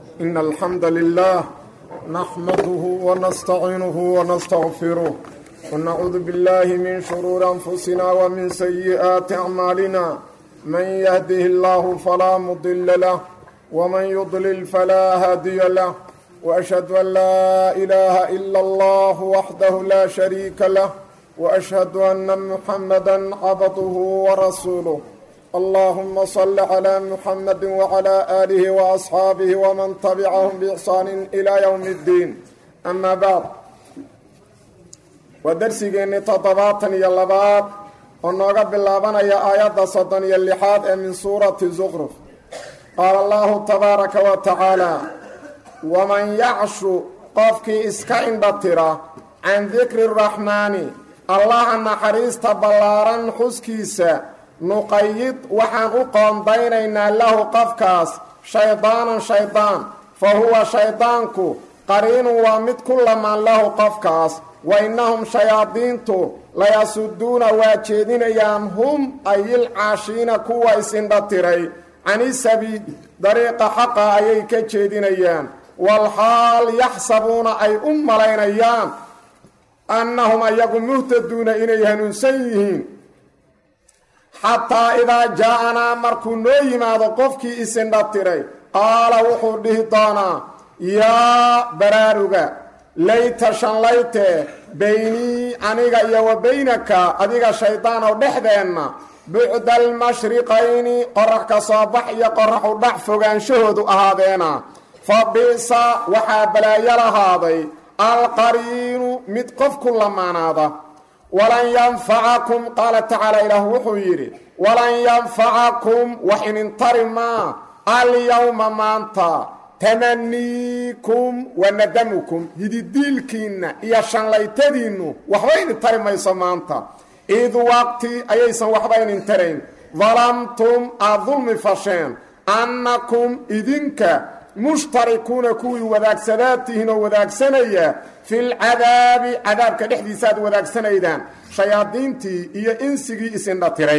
إن الحمد لله نحمده ونستعينه ونستغفره ونعوذ بالله من شرور أنفسنا ومن سيئات أعمالنا من يهده الله فلا مضل له ومن يضلل فلا هادي له وأشهد أن لا إله إلا الله وحده لا شريك له وأشهد أن محمدا عبده ورسوله اللهم صل على محمد وعلى آله وأصحاabه ومن تبعهم بإحsaan إلى يوم الدين أما بعد waa dersigeennii toddobaatan iyo labaad oo nooga bilaabanaya aayadda soddon iyo lixaad ee min suurati zuqruf qaala allahu tabaaraka wa tacaala waman yacshu qofkii iska indhatira can dikri raxmaani allaha naxariista ballaaran xuskiisa nuqayid waxaan u qoondaynaynaa lahu qofkaas shaydaanan shaydaan fa huwa shaydaanku qariinun waa mid ku lamaan lahu qofkaas wa innahum shayaadiintu layasuduuna waa jeedinayaan hum ayil caashiina kuwa is-indhatiray canisabiil dariiqa xaqa ayay ka jeedinayaan walxaal yaxsabuuna ay u malaynayaan annahum ayagu muhtaduuna inay hanuunsan yihiin xataa idaa jaa-anaa markuu noo yimaado qofkii isindhatiray qaala wuxuu dhihi doonaa yaa baraaruga layta shanlayte beynii aniga iyo wa beynaka adiga shaydaan oo dhexdeenna bucda almashriqayni qorax ka soo bax iyo qoraxu dhac fogaanshahoodu ahaadeena fa bi'sa waxaa balaayo lahaaday alqariinu mid qof ku lamaanaada walan yanfacakum qaala tacaala ilaah wuxuu yidhi walan yanfacakum wax inintari maa alyowma maanta tamaniikum wa nadamukum hididiilkiinna iyo shanlaytadiinnu waxba inintari mayso maanta id waqti ayaysan waxba inintarayn dalamtum aad dulmi fasheen annakum idinka mushtarikuuna kuwii wadaagsadaatihiin oo wadaagsanaya filcadaabi cadaabka dhexdiisa aad wadaagsanaydan shayaadiintii iyo insigii isindhatiray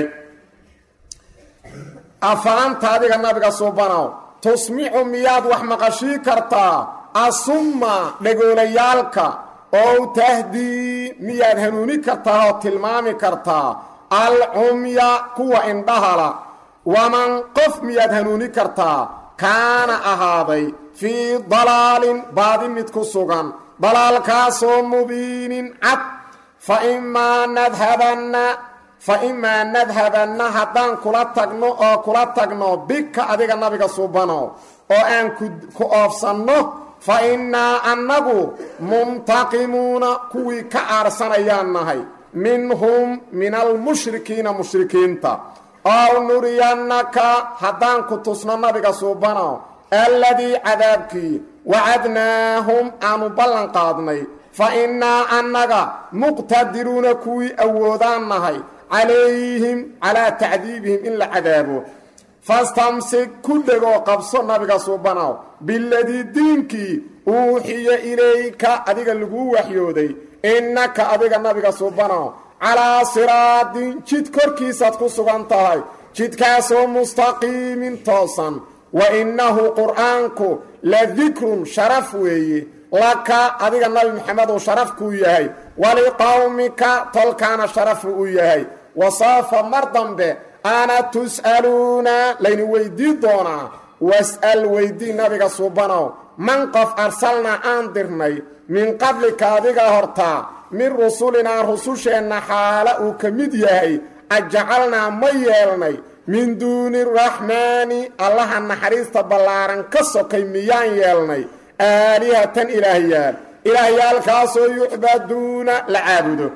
afa anta adiga nabiga suubanow tusmixu miyaad wax maqashii kartaa asumma dhegoolayaalka ow tahdii miyaad hanuuni kartaa oo tilmaami kartaa alcumya kuwa indhahala waman qof miyaad hanuuni kartaa kaana ahaaday fii dalaalin baadi mid ku sugan dalaalkaasoo mubiinin cad fa imaa nadhabanna fa imaa nadhabanna haddaan kula tagno oo kula tagno bika adiga nabiga subano oo aan ku oofsanno fa innaa annagu muntaqimuuna kuwii ka aarsanayaan nahay minhum min almushrikiina mushrikiinta ow nuriyannaka haddaan ku tusno nabiga suubano alladii cadaabkii wacadnaahum aanu ballan qaadnay fa innaa annaga muqtadiruuna kuwii awoodaan nahay calayhim calaa tacdiibihim in la cadaabo fastamsik ku dhegoo qabso nabiga suubanow biladii diinkii uuxiya ilayka adiga laguu waxyooday innaka adiga nabiga suubanow calaa siraadin jid korkiisaad ku sugan tahay jidkaasoo mustaqiimin toosan wa innahu qur'aanku la dikrun sharaf weeye laka adiga nabi maxameduu sharaf kuu yahay waliqowmika tolkaana sharafu u yahay wasaafa mar dambe ana tus'aluuna layni weydii doonaa was'al weydii nabiga suubanow man qof arsalnaa aan dirnay min qablika adiga hortaa min rusulinaa rususheenna xaala uu ka mid yahay ajacalnaa ma yeelnay min duuni raxmaani allaha naxariista ballaaran ka sokay miyaan yeelnay aalihatan ilaahyaal ilaahyaalkaasoo yucbaduuna la caabudo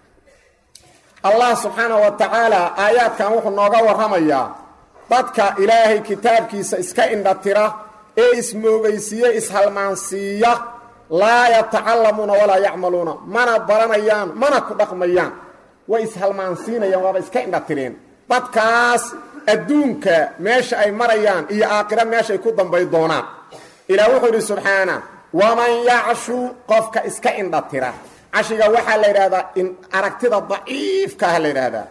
allah subxaana wa tacaala aayaadkan wuxuu nooga warramayaa dadka ilaahay kitaabkiisa iska indhatira ee ismoogaysiiye ishalmaansiiya laa yatacallamuuna walaa yacmaluuna mana baranayaan mana ku dhaqmayaan way ishalmaansiinayaan waaba iska indhatireen dadkaas adduunka meesha ay marayaan iyo aakhira meeshaay ku dambay doonaan ilaah wuxuu yidhi subxaana waman yacshu qofka iska indhatira cashiga waxaa la yidhahdaa aragtida daciifkaah la yidhaahdaa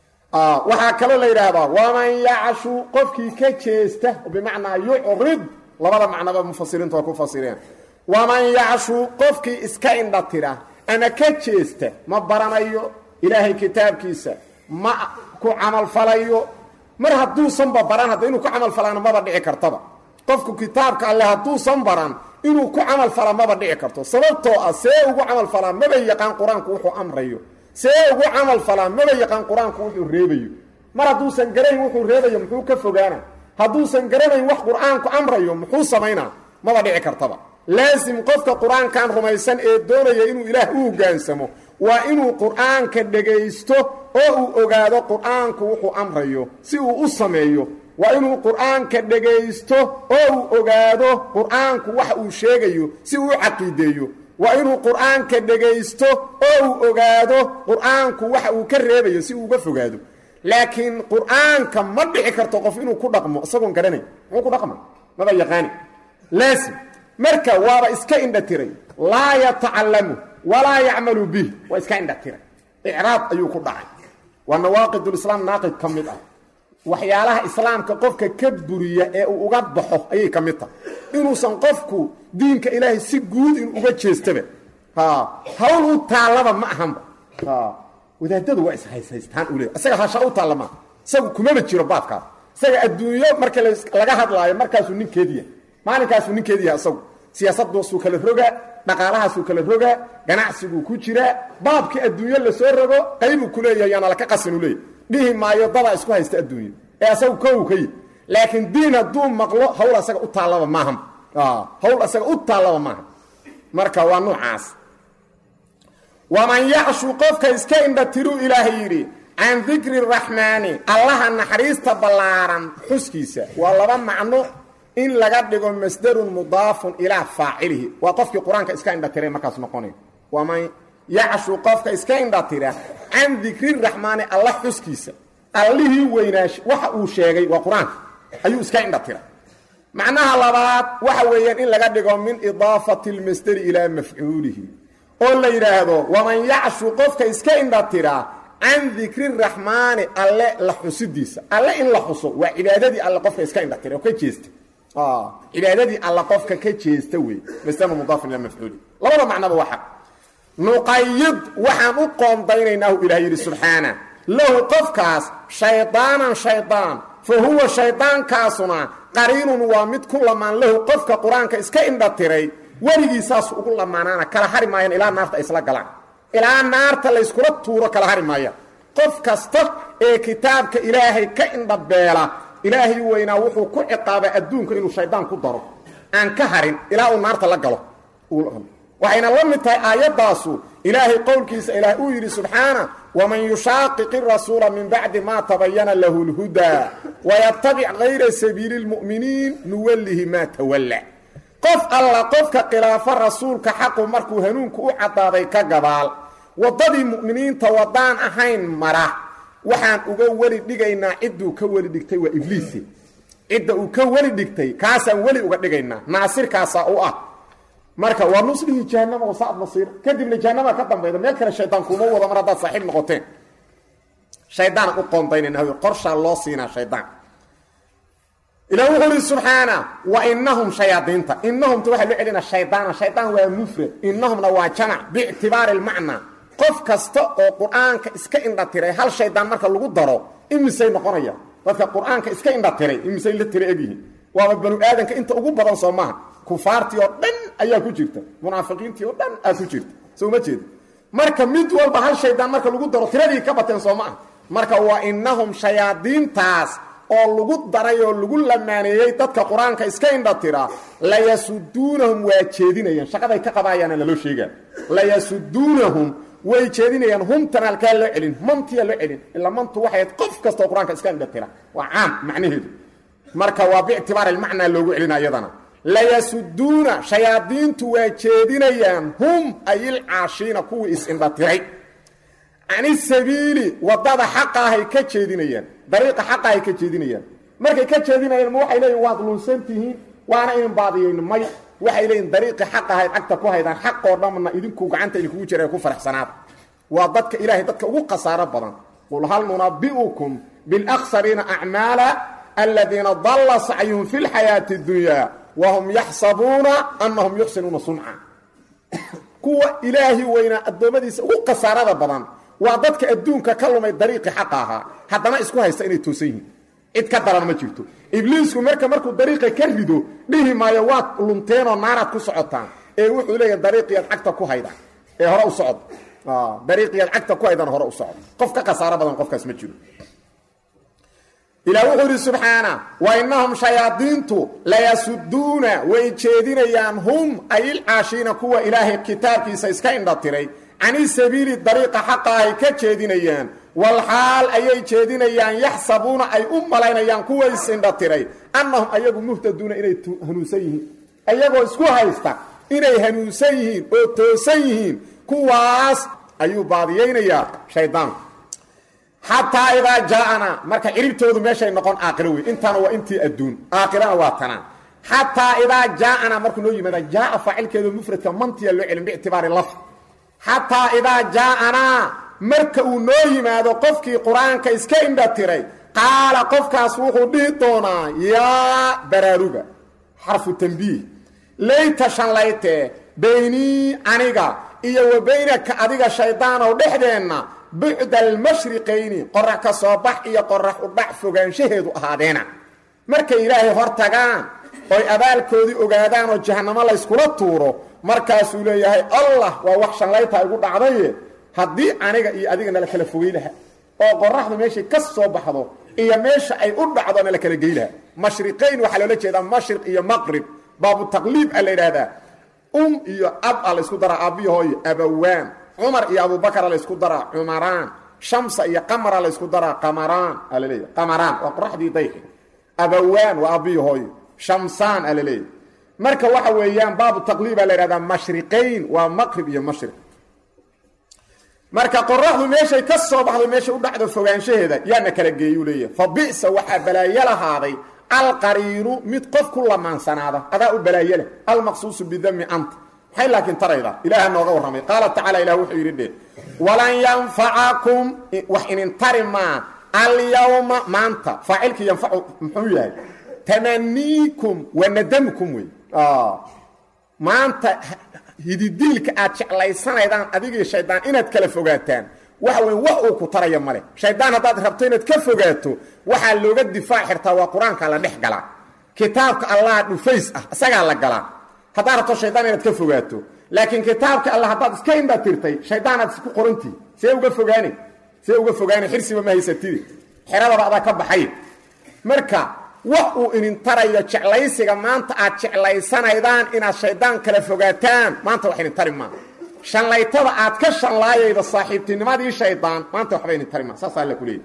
waxaa kaloo la yidhaahdaa waman yacshu qofkii ka jeesta bimacnaa yucrid labada macnoba mufasiriintu waa ku fasireen waman yacshu qofkii iska indha tira ama ka jeesta ma baranayo ilaahay kitaabkiisa ma ku camalfalayo mar hadduusanba baran hadda inuu ku camalfalaana maba dhici kartaba qofku kitaabka alle hadduusan baran inuu ku camalfala maba dhici karto sababtoo ah see ugu camalfalaa maba yaqaan qur-aanku wuxuu amrayo see ugu camalfalaa maba yaqaan qur-aanku wuxuu reebayo mar hadduusan garanayn wuxuu reebayo muxuu ka fogaana hadduusan garanayn wax qur-aanku amrayo muxuu samaynaa maba dhici kartaba laasim qofka qur-aankan rumaysan ee doonaya inuu ilaah u hogaansamo waa inuu qur-aanka dhegaysto oo uu ogaado qur-aanku wuxuu amrayo si uu u sameeyo waa inuu qur-aanka dhegaysto oo uu ogaado qur-aanku wax uu sheegayo si uu u caqiideeyo waa inuu qur-aanka dhegaysto oo uu ogaado qur-aanku waxa uu ka reebayo si uu uga fogaado laakiin qur-aanka ma dhici karto qof inuu ku dhaqmo isagoon garanay muxuu ku dhaqma maba yaqaani laasim marka waaba iska indha tiray laa yatacallamu walaa yacmalu bih waa iska indha tiray icraab ayuu ku dhacay waa nawaaqidulislaam naaqid ka mid ah waxyaalaha islaamka qofka ka buriya ee uu uga baxo ayay ka mid tahay inuusan qofku diinka ilaahay si guud in uga jeestaba hawl u taallaba ma ahanba wadaadadu waa ishaysaystaan u leey isaga hasha u taalla maaha isagu kumaba jiro baadkaas isaga adduunyo marka laga hadlaayo markaasuu ninkeediya maalinkaasuu ninkeediya isagu siyaasaddaasuu kala rogaa dhaqaalahaasuu kala rogaa ganacsiguu ku jiraa baabkii adduunyo lasoo rogo qaybuu ku leeyahay yaana laka qasin u leeyahy dhihi maayo dadaa isku haysta adduunyo ee asagu kow ka yi laakiin diin hadduu maqlo hawl asaga u taallaba maaha hawl asaga u taallaba maaha marka waa nuucaas waman yacshu qofka iska indha tiruu ilaahay yidhi can dikri raxmaani allaha naxariista ballaaran xuskiisa waa laba macno in laga dhigo masdarun mudaafun ilaa faacilihi waa qofkii qur-aanka iska indha tiray markaas noqonay waman yacshu qofka iska indha tira can dikri raxmaani alla xuskiisa allihii weynaash waxa uu sheegay waa qur-aanka ayuu iska indha tira macnaha labaad waxa weeyaan in laga dhigo min idaafati lmasderi ilaa mafcuulihi oo la yidhaahdo waman yacshu qofka iska indha tira can dikri raxmaani alle la xusidiisa alle in la xuso waa cibaadadii alle qofka iska indha tira oo ka jeesta cibaadadii alle qofka ka jeesta wey masdar mudaafin ilaa mafcuuli labada macnaba waa xaq nuqayid waxaan u qoondaynaynaahu ilaah yidhi subxaana lahu qofkaas shaydaanan shaydaan fa huwa shaydaankaasuna qariinun waa mid ku lamaan lahu qofka qur-aanka iska indha tiray weligiisaasu ugu lamaanaana kala hari maayaan ilaa naarta ay isla galaan ilaa naarta layskula tuuro kala hari maayaan qof kasta ee kitaabka ilaahay ka indhabeela ilaahay weynaa wuxuu ku ciqaabaa adduunka inuu shaydaan ku daro aan ka harin ilaa uu naarta la galo waxayna la mid tahay aayaddaasu ilaahay qowlkiisa ilaah uu yidhi subxaana waman yushaaqiqi rasuula min bacdi maa tabayana lahu lhudaa wayatabic kayra sabiili lmu'miniin nuwallihi maa tawalla qof alla qofka khilaafo rasuulka xaqu markuu hanuunku u caddaaday ka gabaal waddadii mu'miniinta waddaan ahayn mara waxaan uga weli dhigaynaa cidduu ka weli dhigtay waa ibliise cidda uu ka weli dhigtay kaasaan weli uga dhigaynaa naasirkaasaa u ah marka waa nuslihi jahanama wasaad masiir kadibna jahanama ka dambayda meel kale shaydaan kuuma wado mar haddaad saaxiib noqoteen shaydaan u qoondaynayna qorshaa loo siinaa shaydaan ilah wuxuu ihi subxaana wa inahum shayaadiinta inahumta waxaa loo celina shaydaana shaydaan waa mufrad inahumna waa jamac biictibaari lmacnaa qof kasta oo qur-aanka iska indha tiray hal shaydaan marka lagu daro imisay noqonaya dadka qur-aanka iska indha tiray imisay la tira egyihiin waaba banu aadanka inta ugu badan soo maaha kufaartii oo dhan ayaa ku jirta munaafiqiintii oo dhan aa ku jirta soo ma jeeda marka mid walba hal shaydaan marka lagu daro tiradii ka bateen soo maaha marka waa inahum shayaadiintaas oo lagu daray oo lagu lamaaneeyey dadka qur-aanka iska indha tira layasuduunahum waa jeedinayaan shaqaday ka qabaayaana laloo sheegaa layasuduunahum way jeedinayaan humtan halkaa loo celin mantiya loo celin ilaa mantu waxay ahayd qof kasta oo qur-aanka iska indha tira waa caam macnaheedu marka waa biictibaari lmacnaa loogu celina iyadana layasuduuna shayaadiintu waa jeedinayaan hum ayilcaashiina kuwii is-indha tiray cani sabiili waddada xaqa ahay ka jeedinayaan dariiqa xaqa ahay ka jeedinayaan markay ka jeedinayaan ma waxay leeyihin waad lunsan tihiin waana inin baadiyayn may waxay leeyihin dariiqii xaq ahayd cagta ku haydaan xaqoo dhamna idinku gacanta idinkugu jira ku faraxsanaada waa dadka ilaahay dadka ugu khasaaro badan qul hal nunabi'ukum bilaksariina acmaala aladiina dalla sacyuhum fi lxayaati اdunyaa wahum yaxsabuuna annahum yuxsinuuna sunca kuwa ilaahi weynaa addoommadiisa ugu khasaarada badan waa dadka adduunka ka lumay dariiqii xaqa ahaa haddana isku haysta inay toosan yihiin cid ka daran ma jirto ibliisku marka markuu dariiqa ka rido dhihi maayo waad lunteenoo naaraad ku socotaan ee wuxuu leeyahay dariiqiyaad cagta ku haydaan ee hore u socod dariiqiyaad cagta ku haydaan hore u socod qof ka khasaaro badan qofkaas ma jiro ilaah wuxuu yidhi subxaana wa innahum shayaadiintu layasuduuna way jeedinayaan hum ay ilcaashiina kuwa ilaahay kitaabkiisa iska indhatiray cani sabiili dariiqa xaqa ay ka jeedinayaan walxaal ayay jeedinayaan yaxsabuuna ay u malaynayaan kuwa is-indhatiray annahum ayagu muhtaduuna inay hanuunsan yihiin ayagoo isku haysta inay hanuunsan yihiin oo toosan yihiin kuwaas ayuu baadiyaynayaa shaydaanku xataa idaa jaaana marka ciribtoodu meeshay noqon aakiro wey intaana waa intii adduun aakhirana waa tanaan xataa idaa jaaana markuu noo yimaada jaaa faacilkeedu mufradka mantiya loo celin biictibaari laf xataa idaa jaaanaa marka uu noo yimaado qofkii qur-aanka iska indha tiray qaala qofkaas wuxuu dhihi doonaa yaa baraaruga xarfu tambiih layta shanlaytee baynii aniga iyo wa baynaka adiga shaydaanow dhexdeenna bucda almashriqayni qorax ka soo bax iyo qorax u dhac fogaanshaheedu ahaadeena markay ilaahay hor tagaan oy abaalkoodii ogaadaan oo jahannamo layskula tuuro markaasuu leeyahay allah waa wax shallaytaa igu dhacdaye haddii aniga iyo adiga nala kala fogey laha oo qoraxdu meeshay ka soo baxdo iyo meesha ay u dhacdo nala kala gey laha mashriqayn waxaa loola jeedaa mashriq iyo maqrib baabu taqliib a la yidhaahdaa um iyo ab a laysku daraa aabbiyo hooyo abawaan cumar iyo abubakara laysku daraa cumaraan shamsa iyo qamara laysku daraa qamaraan aa laleeyahy qamaraan waa qoraxdii dayxi abawaan waa aabbiyo hooyo shamsaan aa laleeyahy marka waxa weeyaan baabu taqliib aa la yidhahdaa mashriqayn waa maqrib iyo mashriq marka qoraxdu meeshay ka soo baxdo meeshay u dhacdo fogaanshaheeda yaana kala geeyuu leeyahay fa bi'sa waxaa balaayo lahaaday alqariinu mid qof ku lamaansanaada adaa u balaayo leh almaqsuusu bidami anta maxay laakiin tarayda ilaaha nooga warramay qaala tacaala ilah wuxuu yidhi dhe walan yanfacakum wax inin tari maa alyawma maanta faacilkii yanfacu muxuu yahay tamaniikum wa nadamkum wey maanta hididiilka aad jeclaysanaydaan adigii shaydaan inaad kala fogaataan waxa wey wax uu ku taraya male shaydaan haddaad rabto inaad ka fogaato waxaa looga difaac xirtaa waa qur-aanka la dhex galaa kitaabka allah dhufays ah isagaa la galaa haddaad rabto shaydaan inaad ka fogaato laakiin kitaabka allah haddaad iska indha tirtay shaydaanaad isku qorantihi see uga fogaani see uga fogaani xirsiba ma haysatidi xeradaba adaa ka baxay marka wax uu inin tarayo jeclaysiga maanta aad jeclaysanaydaan inaad shaydaan kala fogaataan maanta wax inin tari maa shanlaytada aad ka shanlaayayda saaxiibtinimadii shaydaan maanta waxba inin tari maa saasaa alla ku leeyay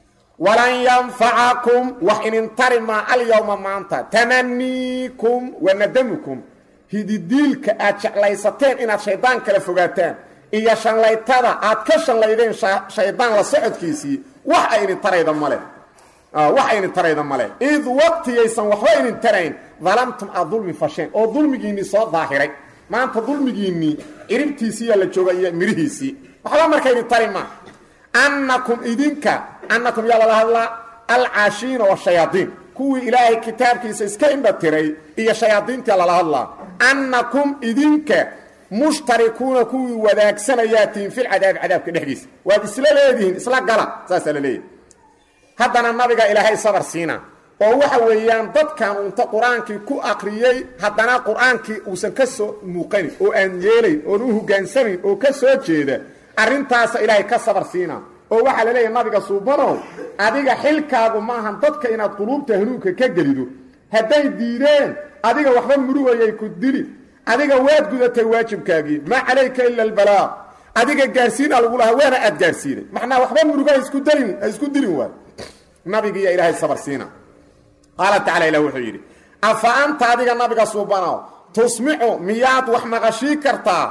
walan yanfacakum wax inin tari maa alyawma maanta tamaniikum wa nadamukum hididiilka aad jeclaysateen inaad shaydaan kala fogaataan iyo shanlaytada aad ka shanlaydeen shaydaan la socodkiisii wax ay inin tarayda male wax aynin tarayda male id waqtigaysan waxba inin tarayn dalamtum aad dulmi fasheen oo dulmigiinnii soo daahiray maanta dulmigiinnii ciribtiisiiyaa la jooga iyo mirihiisii waxba markaynin tari maa annakum idinka annakum yaa lala hadlaa alcaashiina washayaadiin kuwii ilaahay kitaabkiisa iska indha tiray iyo shayaadiintia lala hadlaa annakum idinka mushtarikuuna kuwii wadaagsanayaatiin filcadaabi cadaabka dhexdiisa waad isla leedihiin isla gala saasaa la leeyahy haddana nabiga ilaahay sabar siina oo waxa weeyaan dadkan unta qur-aankii ku akriyey haddana qur-aankii uusan ka soo muuqanin oo aan yeelayn oon u hogaansamayn oo ka soo jeeda arrintaasa ilaahay ka sabar siina oo waxaa la leeyahay nabiga suubanow adiga xilkaagu maahan dadka inaad quluubta hanuunka ka gelido hadday diideen adiga waxba murugayay ku dili adiga waad gudatay waajibkaagii maa calayka ila albalaaq adiga gaarsiina lagu lahaa waana aad gaarsiinay macnaa waxba muruga haisku dalin ha isku dilin waay nabigiiyo ilaahay sabar siina qaala tacala ilah wuxuu yidhi afa anta adiga nabiga suubanow tusmicu miyaad wax maqashii kartaa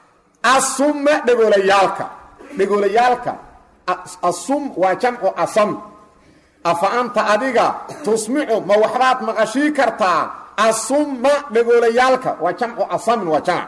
asumma dhegoolayaalka dhegoolayaalka asum waa jamcu asam afa anta adiga tusmicu ma waxbaad maqashii kartaa asumma dhegoolayaalka waa jamcu asamin waa jamc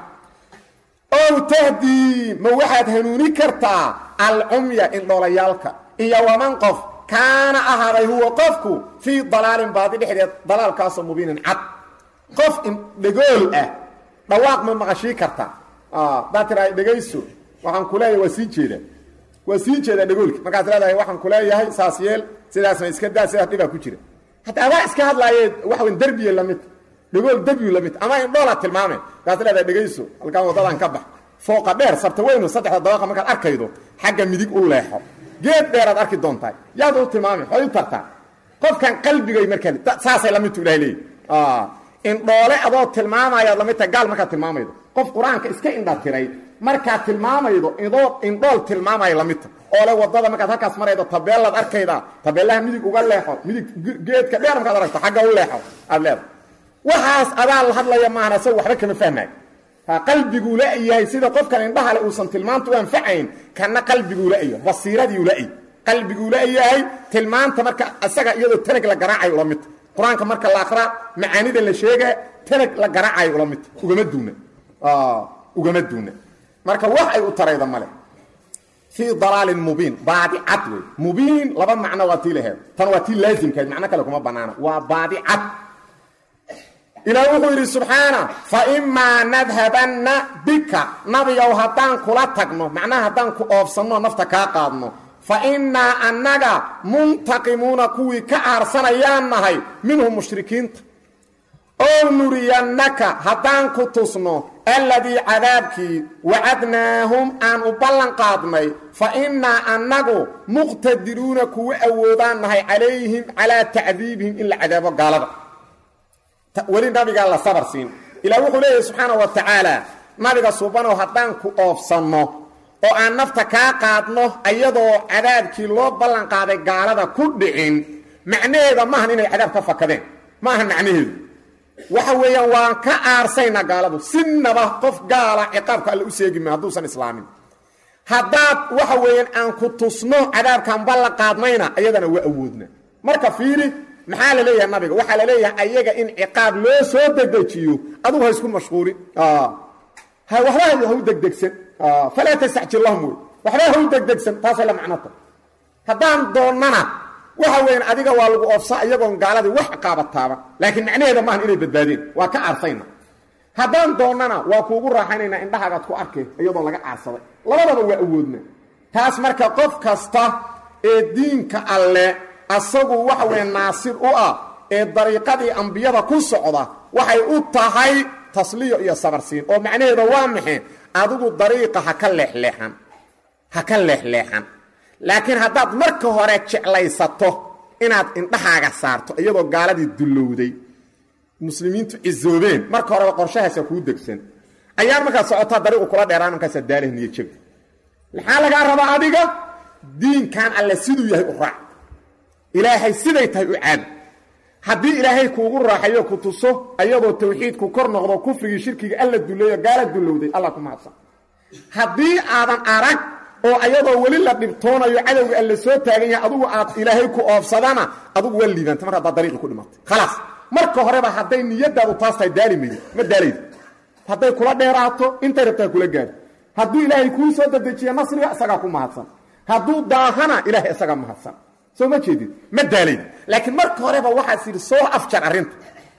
ow tahdii ma waxaad hanuuni kartaa alcumya indhoolayaalka iyo waman qof kaana ahaaday huwa qofku fii dalaalin baadi dhexdeed dalaalkaasoo mubiinin cad qof indhegool ah dhawaaq ma maqashii kartaa haddaad tiraa dhegayso waxaan ku leeyahay waa sii jeedaa waa sii jeedaa dhegoolki markaas leedahay waxaan ku leeyahay saas yeel sidaasna iska daa sidaas dhibaa ku jira hatta adaa iska hadlaaye waxa weyn derbiye lamid dhegool derbiyu lamid ama indhoolaad tilmaame markaas leedahay dhegayso halkaan waddadan ka bax fooqa dheer sarta weynu saddexda dabaqa markaad arkaydo xagga midig u leexo geed dheeraad arki doontahay yaad u tilmaamay waxay u tartaa qofkan qalbigay markaa saasay la midtu ilahay leeyahy indhoole adoo tilmaamayaad lamid tahay gaal markaad tilmaamaydo qof qur-aanka iska indha tiray markaad tilmaamaydo idoo indhool tilmaamaya lamid ta oo le wadada markaad halkaas maraydo tabeellaad arkaydaa tabeellaha midig uga leexo midig geedka dheer markaad aragto xagga u leexo aad leedahay waxaas adaa la hadlaya maahan asaga waxba kama fahmaayo qalbiguu la-yahay sida qofkan indhahale uusan tilmaanta u anfacayn kana qalbiguu la-yahay basiiradiiu la-yahy qalbiguu la-yahay tilmaanta marka isaga iyadoo tanag la garaacayo ula midta qur-aanka marka la akraa macaanida la sheega tanag la garaacayo ula midta ugama duuna ugama duuna marka wax ay u tarayda male fii dalaalin mubiin baadi cad wey mubiin laba macno waa tii laheed tan waa tii laazimkahayd macno kale kuma banaana waa baadi cad ilaah wuxuu yidhi subxaana fa imaa nadhabanna bika nabigow haddaan kula tagno macnaha haddaan ku oofsanno nafta kaa qaadno fa innaa annaga muntaqimuuna kuwii ka aarsanayaan nahay minhum mushrikiinta ow nuriyannaka haddaan ku tusno alladii cadaabkii wacadnaahum aan u ballan qaadnay fa innaa annagu muqtadiruuna kuwa awoodaan nahay calayhim calaa tacdiibihim in la cadaabo gaalada weli nabigaa la sabar siin ilaa wuxuu leeyahay subxaana wa tacaala nabiga subanow haddaan ku oofsanno oo aan nafta kaa qaadno ayadoo cadaabkii loo ballan qaaday gaalada ku dhicin macnaheeda maahan inay cadaab ka fakadeen maahan macnaheedu waxa weeyaan waan ka aarsaynaa gaaladu sinaba qof gaala ciqaabka alle u seegima hadduusan islaamin haddaad waxa weeyaan aan ku tusno cadaabkaan ballan qaadnayna ayadana waa awoodna marka fiiri maxaa la leeyahay nabiga waxaa la leeyahay ayaga in ciqaab loo soo dedejiyo adugu ha isku mashquulin waxba ha u degdegsan falaa tastacjil lahum wey waxba ha u degdegsan taasay la macnota haddaan doonnana waxa weeyaan adiga waa lagu oofsa iyagoon gaaladii wax ciqaaba taaban laakiin macnaheeda maahan inay badbaadeen waa ka aarsayna haddaan doonnana waa kuugu raaxaynaynaa indhahaagaad ku arkay iyadoo laga aarsaday labadaba waa awoodna taas marka qof kasta ee diinka alle asagu waxa weeye naasir u ah ee dariiqadii ambiyada ku socda waxay u tahay tasliyo iyo sabarsiin oo macnaheeda waa maxay adigu dariiqa ha ka leexleexan ha ka leexleexan laakiin haddaad marka hore jeclaysato inaad indhahaaga saarto iyadoo gaaladii dullowday muslimiintu cisoobeen marka horeba qorshahaasa kuu degsan ayaan markaad socotaa dariiqu kula dheeraan markaasaa daaleh niyo jabi maxaa lagaa rabaa adiga diinkan alle siduu yahay u raac ilaahay siday tahay u caadi haddii ilaahay kuugu raaxayo ku tuso ayadoo tawxiidku kor noqdo kufrigii shirkiga alla duleeyo gaala dulowday alla ku mahadsan haddii aadan arag oo ayadoo weli la dhibtoonayo cadowga alla soo taagan yahay adugu aad ilaahay ku oofsadana adugu waa liibanta mar haddaad dariiqi ku dhimatay khalaas marka horeba hadday niyadaadu taas tahay daali maydi ma daalaydi hadday kula dheeraato intay rabtaa kula gaadho hadduu ilaahay kuu soo dadejiya nasriga isagaa ku mahadsan hadduu daahana ilaahay isagaa mahadsan soo ma jeedid ma daalayd laakiin marka horeba waxaas yidhi soo afjar arrinta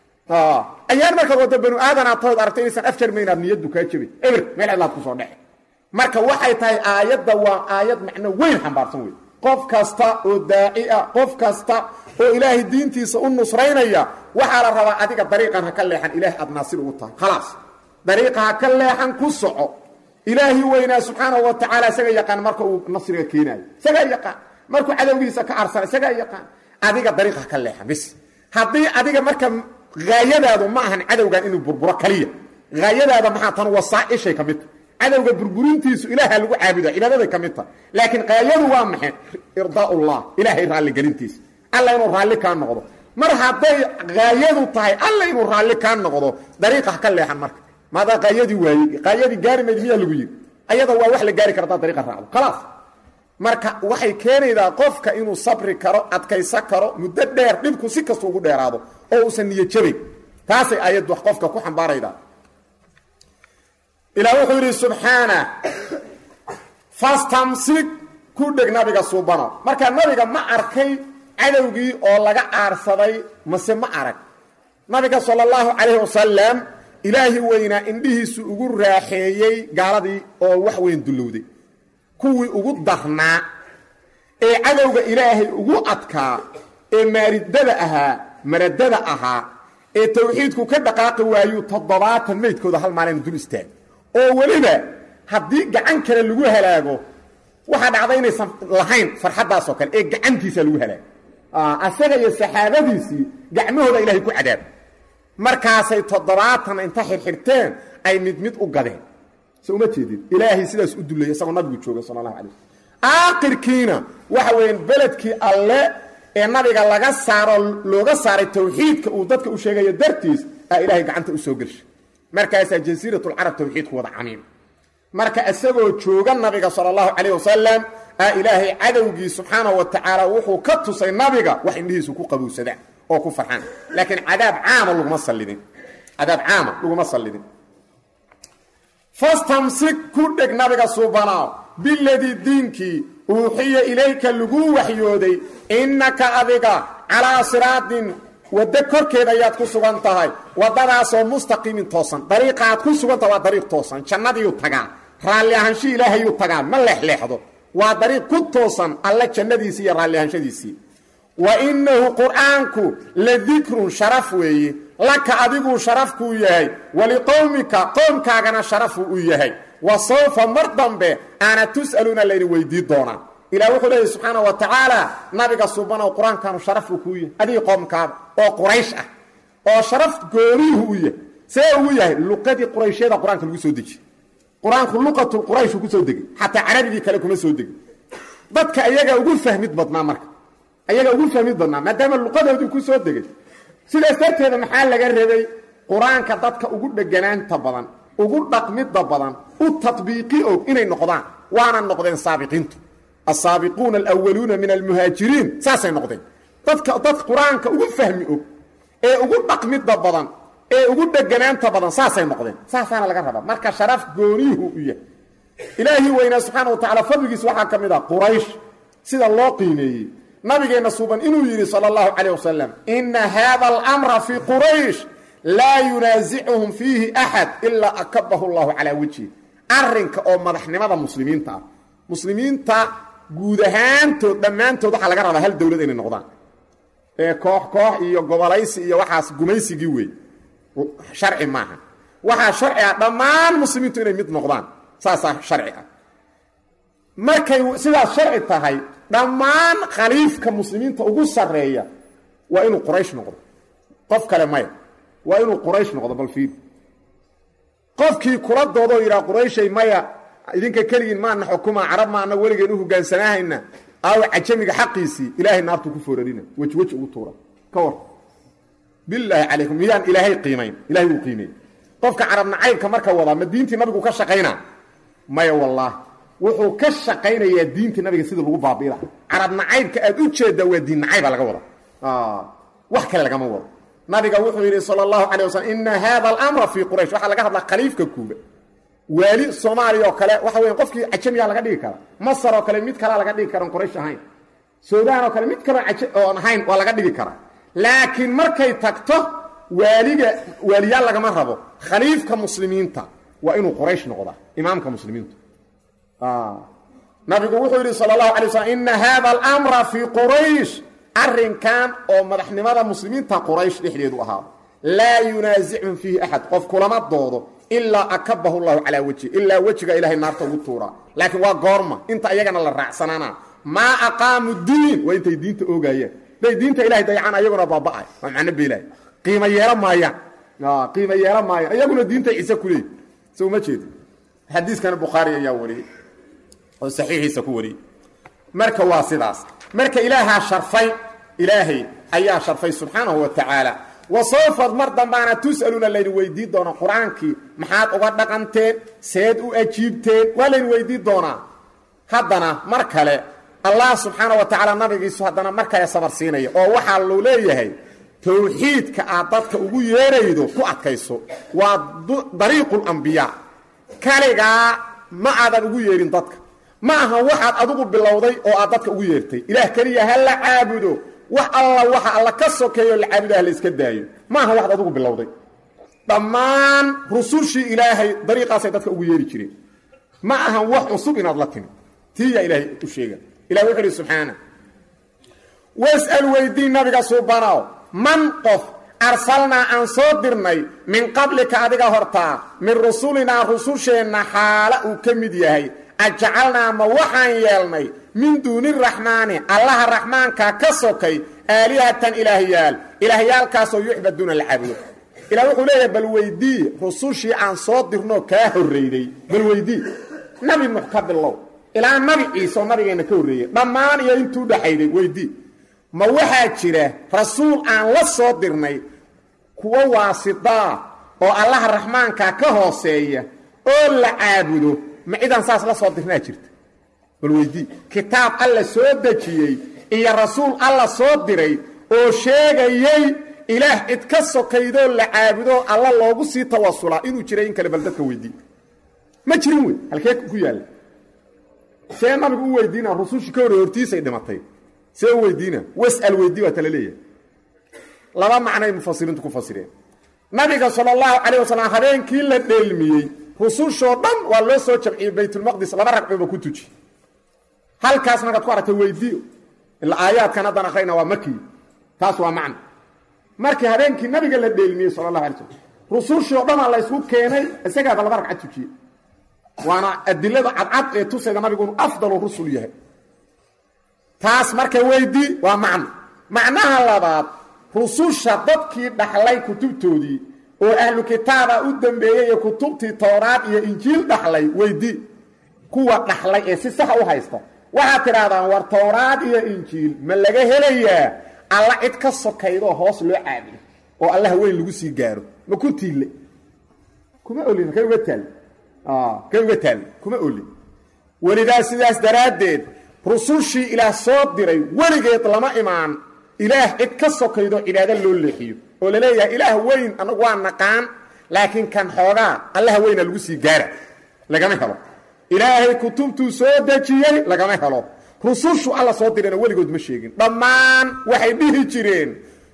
ayaan markaad waddo banu aadanaad tahood aragto inaysan afjar maynaad niyaddu kaa jebin eber meel cidlaad ku soo dhece marka waxay tahay aayadda waa aayad macno weyn xambaarsan wey qof kasta oo daaci ah qof kasta oo ilaahay diintiisa u nusraynaya waxaa la rabaa adiga dariiqan ha ka leexan ilaahay aad naasir ugu tahay khalaas dariiqa ha ka leexan ku soco ilaahi weynaa subxaanahu wa tacaala isaga yaqaan marka uu nasriga keenaayo isagaa yaqaan markuu cadowgiisa ka arsana isagaa yaqaan adiga dariiqa ha ka leexan bis haddii adiga marka haayadaadu ma ahan cadowgan inuu burburo kaliya haayadaada maxaa tan wasaaishay ka mid tahay cadowga burburintiisu ilaaha lagu caabuda cibaadaday ka mid tahay laakiin qaayadu waa maxay irdaa'ullah ilaahay raalligelintiisa alla inuu raalli kaa noqdo mar hadday haayadu tahay alla inuu raalli kaa noqdo dariiqa ha ka leexan marka maadaa qaayadii waayey qaayadii gaari mayd miyaa lagu yidhi ayada waa wax la gaari kartaa dariiqa raacdo khalaas marka waxay keenaydaa qofka inuu sabri karo adkaysa karo muddo dheer dhibku si kasta ugu dheeraado oo uusan niyo jabayn taasay ayad wax qofka ku xambaaraydaa ilaah wuxuu yidhi subxaana fastamsik ku dheg nabiga suubano marka nabiga ma arkay cadowgii oo laga aarsaday mase ma arag nabiga sala allahu calayhi wasalam ilaahi weynaa indhihiisu ugu raaxeeyey gaaladii oo wax weyn dullowday kuwii ugu darnaa ee cadowga ilaahay ugu adkaa ee maaridada ahaa maradada ahaa ee tawxiidku ka dhaqaaqi waayuu toddobaatan meydkooda hal maalin dul istaag oo weliba haddii gacan kale lagu halaago waxaa dhacda inaysan lahayn farxaddaasoo kale ee gacantiisa lagu halaago asaga iyo saxaabadiisii gacmahooda ilaahay ku cadaab markaasay toddobaatan inta xirxirteen ay mid mid u gadeen so uma jeedid ilaahay sidaas u dullaya isagoo nabigu jooga sala allahu alay aakhirkiina waxa weeyaan beledkii alle ee nabiga laga saaro looga saaray tawxiidka uu dadka u sheegayo dartiis aa ilaahay gacanta u soo gelshay markaasaa jasiiratulcarab tawxiidku wada camiim marka isagoo jooga nabiga sala allahu calayh wasalam aa ilaahay cadowgii subxaanahu wa tacaala wuxuu ka tusay nabiga wax indhihiisu ku qabowsadaan oo ku farxaan laakiin cadaab caama laguma sallidin cadaab caama laguma sallidin fastamsik ku dheg nabiga suubanaaw biladii diinkii uuxiya ilayka lagu waxyooday innaka adiga calaa siraatin waddo korkeed ayaad ku sugan tahay waddadaasoo mustaqiimin toosan dariiqa aad ku sugantaha waa dariiq toosan jannadiiyuu tagaa raalli ahansho ilaahayuu tagaa ma leexleexdo waa dariiq ku toosan alle jannadiisii iyo raalli ahanshadiisii wa innahu qur'aanku la dikrun sharaf weeye laka adiguu sharafkuu yahay waliqowmika qoomkaagana sharafuu u yahay wa sawfa mar dambe aana tus'aluuna layni weydii doonaa ilah wuxuu leeyahy subxaana wa tacaala nabiga subanow qur-aankaanu sharafuu kuu yahay adigii qoomkaada oo quraysh ah oo sharaf gooniihu u yahay see ugu yahay luqadii qurayshyada qur-aanka lagu soo dejiye qur-aanku luqatu qurayshu ku soo degay xataa carabigii kale kuma soo degin dadka ayaga ugu fahmid badnaa marka ayaga ugu fahmid badnaa maadaama luqadoodii ku soo degay sidaas darteeda maxaa laga rabay qur-aanka dadka ugu dheganaanta badan ugu dhaqmidda badan u tadbiiqi og inay noqdaan waana noqdeen saabiqiintu asaabiquuna alwaluuna min almuhaajiriin saasay noqdeen dadka dad qur-aanka ugu fahmi og ee ugu dhaqmidda badan ee ugu dheganaanta badan saasay noqdeen saasaana laga rabaa marka sharaf gooniihu u yahay ilaahii weynaa subxaana wa tacala fadligiis waxaa ka mid ah quraysh sida loo qiimeeyey nabigeenna suuban inuu yidhi sala allahu calayh wasalam inna haada alamra fii quraysh laa yunaasicuhum fiihi axad ilaa akabahu llahu calaa wejhi arrinka oo madaxnimada muslimiinta ah muslimiinta guud ahaantood dhammaantood waxaa laga rabaa hal dowlad inay noqdaan ee koox koox iyo gobolaysi iyo waxaas gumaysigii wey sharci maaha waxaa sharci ah dhammaan muslimiintu inay mid noqdaan saasaa sharci ah markay sidaas sharci tahay dhammaan khaliifka muslimiinta ugu sarreeya waa inuu quraysh noqdo qof kale maya waa inuu quraysh noqdo bal fiir qofkii kula doodoo yidhaha qurayshay maya idinka keligiin maana xukuma carab maana weligeen u hogaansanaahayna aawa cajamiga xaqiisii ilaahay naartuu ku foorarina weji weji ugu tuura ka war bilaahi calaykum miyaan ilaahay qiimayn ilahay wuu qiimeey qofka carab nacaybka marka wadaa ma diintii nabigu ka shaqaynaa maya wallaah wuxuu ka shaqaynayaa diintii nabiga sidii lagu baabi'i laha carab nacaybka aad u jeeddaa waa diin nacayba laga wada wax kale lagama wado nabiga wuxuu yidhi sal اllahu calay waslm ina hada alamra fii quraysh waxaa laga hadlaa khaliifka kuuba waali soomaaliya oo kale waxa weya qofkii cajamiyaa laga dhigi kara masar oo kale mid kalea laga dhigi karan quraysh ahayn suudaan oo kale mid kaloo oon ahayn waa laga dhigi karaa laakiin markay tagto waaliga waaliyaal lagama rabo khaliifka muslimiinta waa inuu quraysh noqdaa imaamka muslimiinta nabigu wuxuu yidhi sal اlahu alay slm ina hada alamra fii quraysh arrinkan oo madaxnimada muslimiinta quraysh dhexdeedu ahaado laa yunaasicun fiihi axad qof kulama doodo ilaa akabahu llahu calaa wejhi ilaa wejiga ilahay naarta ugu tuuraa laakiin waa goorma inta iyagana la raacsanaana maa aqaamu diin waa intay diinta oogayaan day diinta ilahay dayacaan ayaguna baaba'ay waa macno beelahay qiimo yeelo maayaan qiimo yeelo maayaan iyaguna diintay ciise ku leeyi so uma jeedi xadiiskana bukhaari ayaa wariyey oo saxiixiisa ku wariyey marka waa sidaas marka ilaahaa sharfay ilaahay ayaa sharfay subxaanahu wa tacaala wa sawfad mar dambaana tus'aluuna layni weydii doonaa qur-aankii maxaad uga dhaqanteen seed u ajiibteen waa layni weydii doonaa haddana mar kale allah subxaana wa tacaala nabigiisu haddana mar kale sabar siinaya oo waxaa luu leeyahay towxiidka aad dadka ugu yeeraydo ku adkayso waa dariiqulambiyaa kaligaa ma aadan ugu yeerin dadka ma aha waxaad adigu bilowday oo aad dadka ugu yeertay ilaah keliya ha la caabudo wax alla waxa alla ka sokeeyo la caabudaha la iska daayo ma aha waxad adugu bilowday dhammaan rusushii ilaahay dariiqaasay dadka ugu yeeri jireen ma ahan wax cusub inaad la timi tiiyaa ilaahay u sheega ilahi wuxu uhi subxaana was'al weydii nabiga suubanow man qof arsalnaa aan soo dirnay min qablika adiga hortaa min rusulinaa rususheenna xaala uu ka mid yahay ajacalnaa ma waxaan yeelnay min duuni raxmaani allaha raxmaanka ka sokay aalihatan ilaahyaal ilaahyaalkaasoo yucbaduuna la caabudo ilah wuxuu leeyahay bal weydii rusushii aan soo dirnoo kaa horreyday bal weydii nabi nuux ka bilow ilaa nabi ciise oo nabigeenna ka horreeyey dhammaan iyo intuu dhaxayday weydii ma waxaa jira rasuul aan la soo dirnay kuwo waasidaa oo allaha raxmaanka ka hooseeya oo la caabudo ma cidaan saas la soo dirnaa jirta bal weydii kitaab alla soo dejiyey iyo rasuul alla soo diray oo sheegayey ilaah cid ka sokaydoo la caabudo alla loogu sii tawasulaa inuu jiray in kale bal dadka weydii ma jirin wey halkee ku yaalla see nabigu u weydiina rusushii ka horre hortiisay dhimatay see u weydiina was'al weydii waa tala leeyahay laba macnay mufasiriintu ku fasireen nabiga sala allahu calayh wasalam habeenkii la dheelmiyey rusushoo dhan waa loo soo jamciyey baytulmaqdis laba ragcooba ku tuji halkaas markaad ku aragtay weydii ilaa aayaadkan haddan akhrayna waa makii taas waa macno markii habeenkii nabiga la dheelmiyey sala allahu alay slam rusushii oo dhanaa la ysku keenay isagaaba laba ragcad tujiyey waana adilada cadcad ee tusayda nabigu inuu afdalu rusul yahay taas marka weydii waa macno macnaha labaad rususha dadkii dhaxlay kutubtoodii oo ahlu kitaaba u dambeeyey iyo kutubtii towraad iyo injiil dhaxlay weydii kuwa dhaxlay ee si saxa u haysta waxaad tidhahdaan war towraad iyo injiil ma laga helayaa alla cid ka sokaydoo hoos loo caabudo oo allaha weyn lagu sii gaaro ma ku tiille kuma olin kay uga taal kay uga taal kuma olin welidaa sidaas daraaddeed rusushii ilaah soo diray weligeed lama imaan ilaah cid ka sokaydo cibaado loo leexiyo oo la leeyahay ilaah weyn anagu waa naqaan laakiin kan xoogaa allaha weyna lagu sii gaara lagama helo ilaahay kutubtuu soo dejiyey lagama helo rusushu alla soo dirayna weligood ma sheegin dhammaan waxay dhihi jireen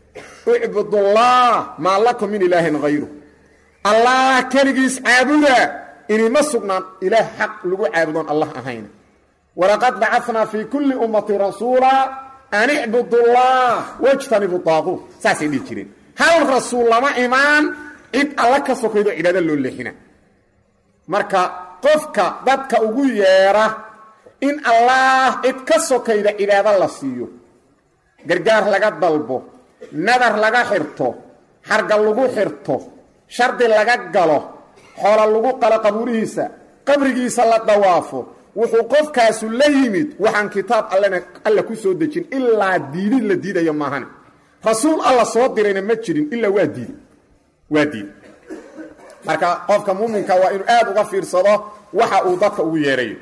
icbudullah maa lakum min ilaahin hayru allah keligiis caabuda inima sugnaan ilaah xaq lagu caabudoon allah ahayn walaqad bacadnaa fii kulli ummati rasuula an icbudullah wajtanibu daaquut saasay dhihi jireen hal rasuul lama imaan cid alla ka sokaydo cibaado loo leexina marka qofka dadka ugu yeedha in allaah cid ka sokayda cibaado la siiyo gargaar laga dalbo nadar laga xirto xarga lagu xirto shardi laga galo xoola lagu qalo qabuurihiisa qabrigiisa la dawaafo wuxuu qofkaasu la yimid waxaan kitaab allena alla ku soo dejin ilaa diidid la diidayo maahane rasuul alla soo dirayna ma jirin ilaa waa diiday waa diiday marka qofka muuminka waa inuu aad uga fiirsado waxa uu dadka ugu yeerayo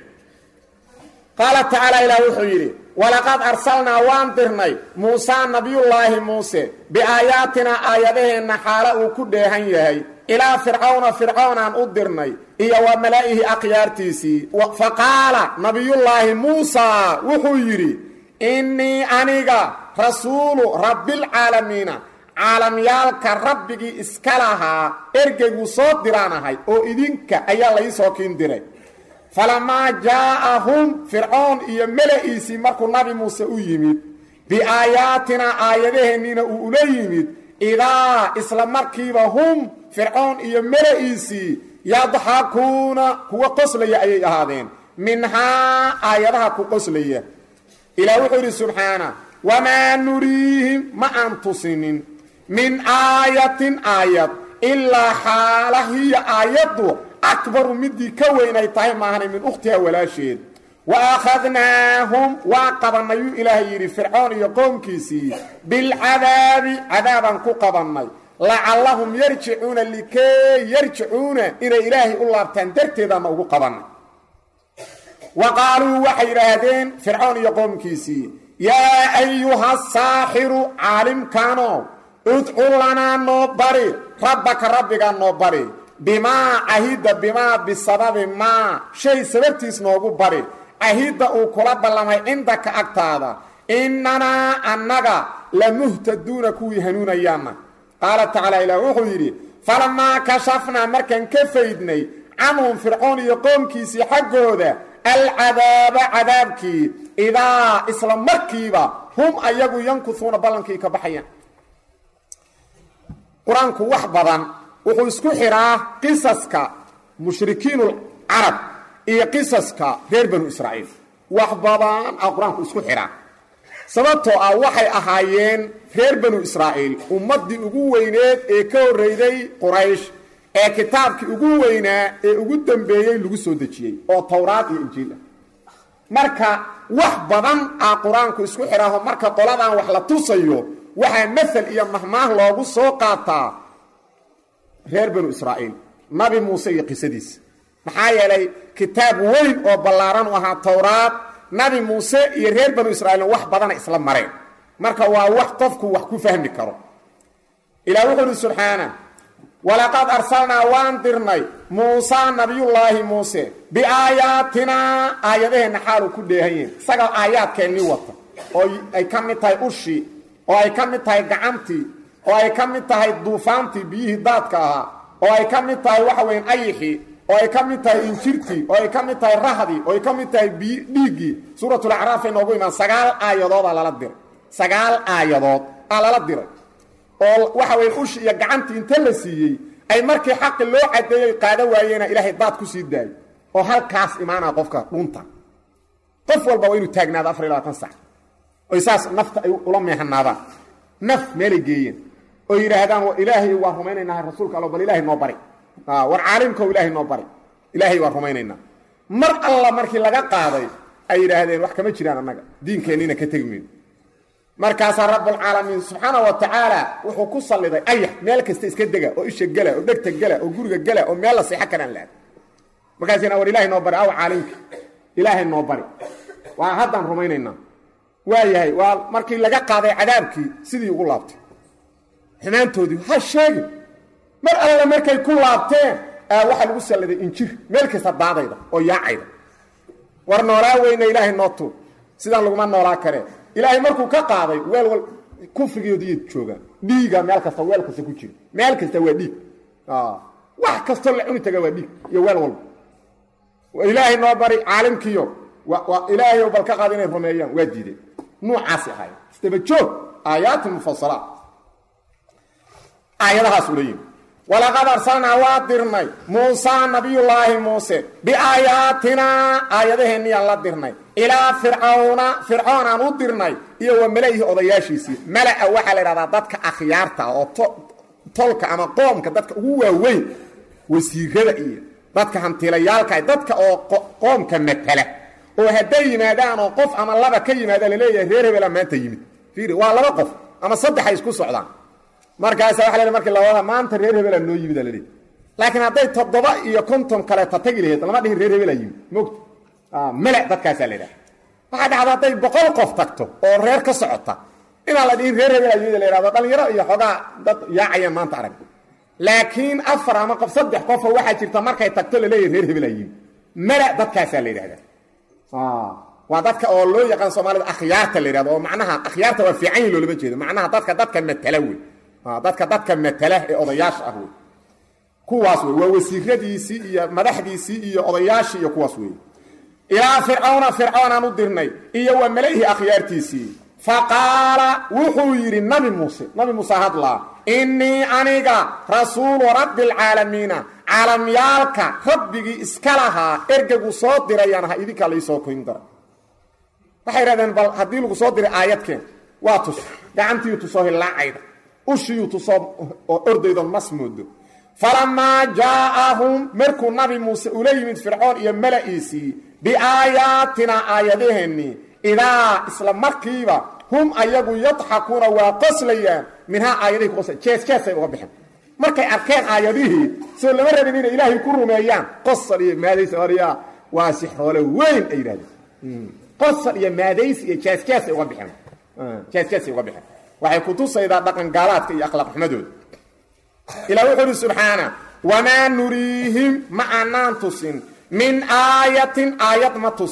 qaala tacaala ilaah wuxuu yidhi walaqad arsalnaa waan dirnay muusaa nabiyullaahi muuse biaayaatinaa aayadaheenna xaalo uu ku dheehan yahay ilaa fircawna fircawnaan u dirnay iyo wa malaa'ihi akhyaartiisii fa qaala nabiyullaahi muusaa wuxuu yidhi innii aniga rasuulu rabbilcaalamiina caalamyaalka rabbigii iska lahaa ergeyguu soo diraan ahay oo idinka ayaa laysoo kiin diray falamaa jaa'ahum fircoon iyo mela'iisii markuu nabi muuse u yimid biaayaatinaa aayadaheenniina uu ula yimid idaa isla markiiba hum fircoon iyo mela'iisii yadxakuuna kuwa qoslaya ayay ahaadeen minhaa aayadaha ku qoslaya ilaah wuxuu yidhi subxaana wamaa nuriihim ma aan tusinin min aayatin aayad ilaa xaala hiya aayaddu akbaru midii ka weynay tahay maahanay min ukhtiha walaasheed wa akhadnaahum waa qabannayuu ilaahay yidhi fircoon iyo qoomkiisii bilcadaabi cadaabaan ku qabannay lacallahum yarjicuuna likay yarjicuuna inay ilaahay u laabtaan darteedaana ugu qabannay wa qaaluu waxay yidhaahdeen fircoon iyo qoomkiisii yaa ayuha saaxiru caalimkaano udcu lanaa noo bari rabbaka rabbigaa noo bari bimaa cahidda bimaa bisababi maa shay sababtiis noogu bari cahidda uu kula ballamay cindaka agtaada innanaa annaga lamuhtaduuna kuwii hanuunayaanna qaala tacaala ilaah wuxuu yidhi falamaa kashafnaa markaan ka faydnay canhum fircoon iyo qoomkiisii xaggooda alcadaaba cadaabkii idaa isla markiiba hum ayagu yankusuuna ballankii ka baxayaan qur-aanku wax badan wuxuu isku xidhaa qisaska mushrikiinulcarab iyo qisaska reer banu israa'iil wax badan a qur-aanku isku xidhaa sababtoo ah waxay ahaayeen reer banu israa'iil ummaddii ugu weyneed ee ka horreyday quraysh ee kitaabkii ugu weynaa ee ugu dambeeyey lagu soo dejiyey oo towraad iyo injiil ah marka wax badan a qur-aanku isku xidhaaho marka qoladan wax la tusayo waxaa masel iyo mahmaah loogu soo qaataa reer banu israa'iil nabi muuse iyo qisadiisa maxaa yeelay kitaab weyn oo ballaaran u ahaa towraad nabi muuse iyo reer banu israa'iilna wax badana isla mareen marka waa wax qofku wax ku fahmi karo ilah wuxuu uhi subxaana walaqad arsalnaa waan dirnay muusaa nabiyullaahi muuse biaayaatinaa aayadaheenna xaaluu ku dheehanyihin isagaa aayaadkeennii wata oo ay ka mid tahay ushii oo ay ka mid tahay gacantii oo ay ka mid tahay duufaantii biyihii daadka ahaa oo ay ka mid tahay waxa weyn ayixii oo ay ka mid tahay injirtii oo ay ka mid tahay rahdii oo ay ka mid tahay bi dhiiggii suuratulacraafay noogu imaan sagaal aayadoodaa lala diray sagaal aayadood aa lala diray oo waxa weyn ushi iyo gacantii inta la siiyey ay markii xaqi loo cadeeyey qaado waayeena ilaahay daad ku sii daayo oo halkaas imaanaa qofka dhunta qof walba waa inuu taagnaado afar iyo labaatan sac oy saas nafta ay ula meehanaadaan naf meelay geeyeen oo yidhaahdaan ilaahay waa rumaynaynaa rasuulka allo bal ilaahay noo bari war caalimkao ilaahay noo bari ilaahay waa rumaynaynaa mar alla markii laga qaaday ay yidhaahdeen wax kama jiraan annaga diinkeenniina ka tegi mayno markaasaa rabbulcaalamiin subxaana wa tacaala wuxuu ku salliday ayax meel kasta iska dega oo isha gela oo dhegta gela oo guriga gela oo meel la seexo karaan laad markaasina war ilaahay noo bari aw caalimka ilaahay noo bari waa haddaan rumaynaynaa waa yahay waa markii laga qaaday cadaabkii sidii ugu laabtay xumaantoodii ha sheegin mar alla markay ku laabteen waxaa lagu salladay injir meel kasta daadayda oo yaacayda war noolaa weyna ilaahay noo tuur sidaan laguma noolaa karee ilaahay markuu ka qaaday weel wal kufrigoodii joogaan dhiiga meel kasta weel kasta ku jira meel kasta waa dhiig wax kastoo la cuni taga waa dhiig iyo weel walba ilaahay noo bari caalimkiyo ilaahay bal ka qaada inay rumeeyaan waa diideen nuucaasi ahaay isdaba joog aayaati mufasalaat aayadahaas ula yimi walaqad arsalnaa waa dirnay muusaa nabiyullaahi muuse biaayaatinaa aayadaheenniiyaan la dirnay ilaa fircawna fircoon aan u dirnay iyo wa mala'ihi odayaashiisii mala'a waxaa la idhahdaa dadka akhyaarta oo tolka ama qoomka dadka ugu waaweyn wasiirada iyo dadka hantiilayaalka dadka oo qoomka matala oo hadday yimaadaan oo qof ama laba ka yimaada laleeyahay reer hebela maanta yimid fiiri waa laba qof ama saddexay isku socdaan markaasa waa la markii labada maanta reer hebela noo yimid alaleey laakiin hadday toddoba iyo konton kaleeta tagi laheyd lama dhihin reer hebela yimid mogta mele dadkaasaa la idhaha waxaa dhacda hadday boqol qof tagto oo reer ka socota inaan la dhihin reer hebela yimid la yhahdo dhalinyaro iyo xoogaa dad yaacayaan maanta arag laakiin afar ama qof saddex qofoo waxaa jirta markay tagto laleeyahy reer hebela yimid mele dadkaasaa la yidhahdaa waa dadka oo loo yaqaan soomaalida akhyaarta la yidhahdo oo macnaha akhyaarta waa fiican yi loolama jeedo macnaha dadka dadka matala wey dadka dadka matala ee odayaasha ah wey kuwaas wey waa wasiiradiisii iyo madaxdiisii iyo odayaashii iyo kuwaas wey ilaa fircawna fircoonaan u dirnay iyo wa mala'ihi akhyaartiisii faqaala wuxuu yidhi nabi muuse nabi muuse hadlaa innii aniga rasuulu rabbi alcaalamiina caalamyaalka rabbigii iska lahaa ergegu soo dirayaan aha idinkaa laysoo koyn dara waxay idhahdeen bal haddii lagu soo diray aayadkeen waa tus gacantiiyu tusoo hillaacayda ushiyuu tusoo oo ordaydo mas moodo falamaa jaa'ahum markuu nabi muuse ula yimid fircoon iyo mala'iisii biaayaatinaa aayadaheennii idaa isla markiiba hum ayagu yadxakuuna waa qoslayaan minhaa aayadihii kuqosla jees jeesay uga baxeen markay arkeen aayadihii soo lama rabin inay ilaahay ku rumeeyaan qosal iyo maadays orya waa sixroole weyn ay yidhahdeen qosal iyo maadays iyo jees jeesay uga baxeen jees jeesay uga baxeen waxay kutusaydaa dhaqan gaalaadka iyo akhlaaq xumadooda ilaa wuxuu uhi subxaana wamaa nuriihim ma aanaan tusin min aayatin aayad ma tusin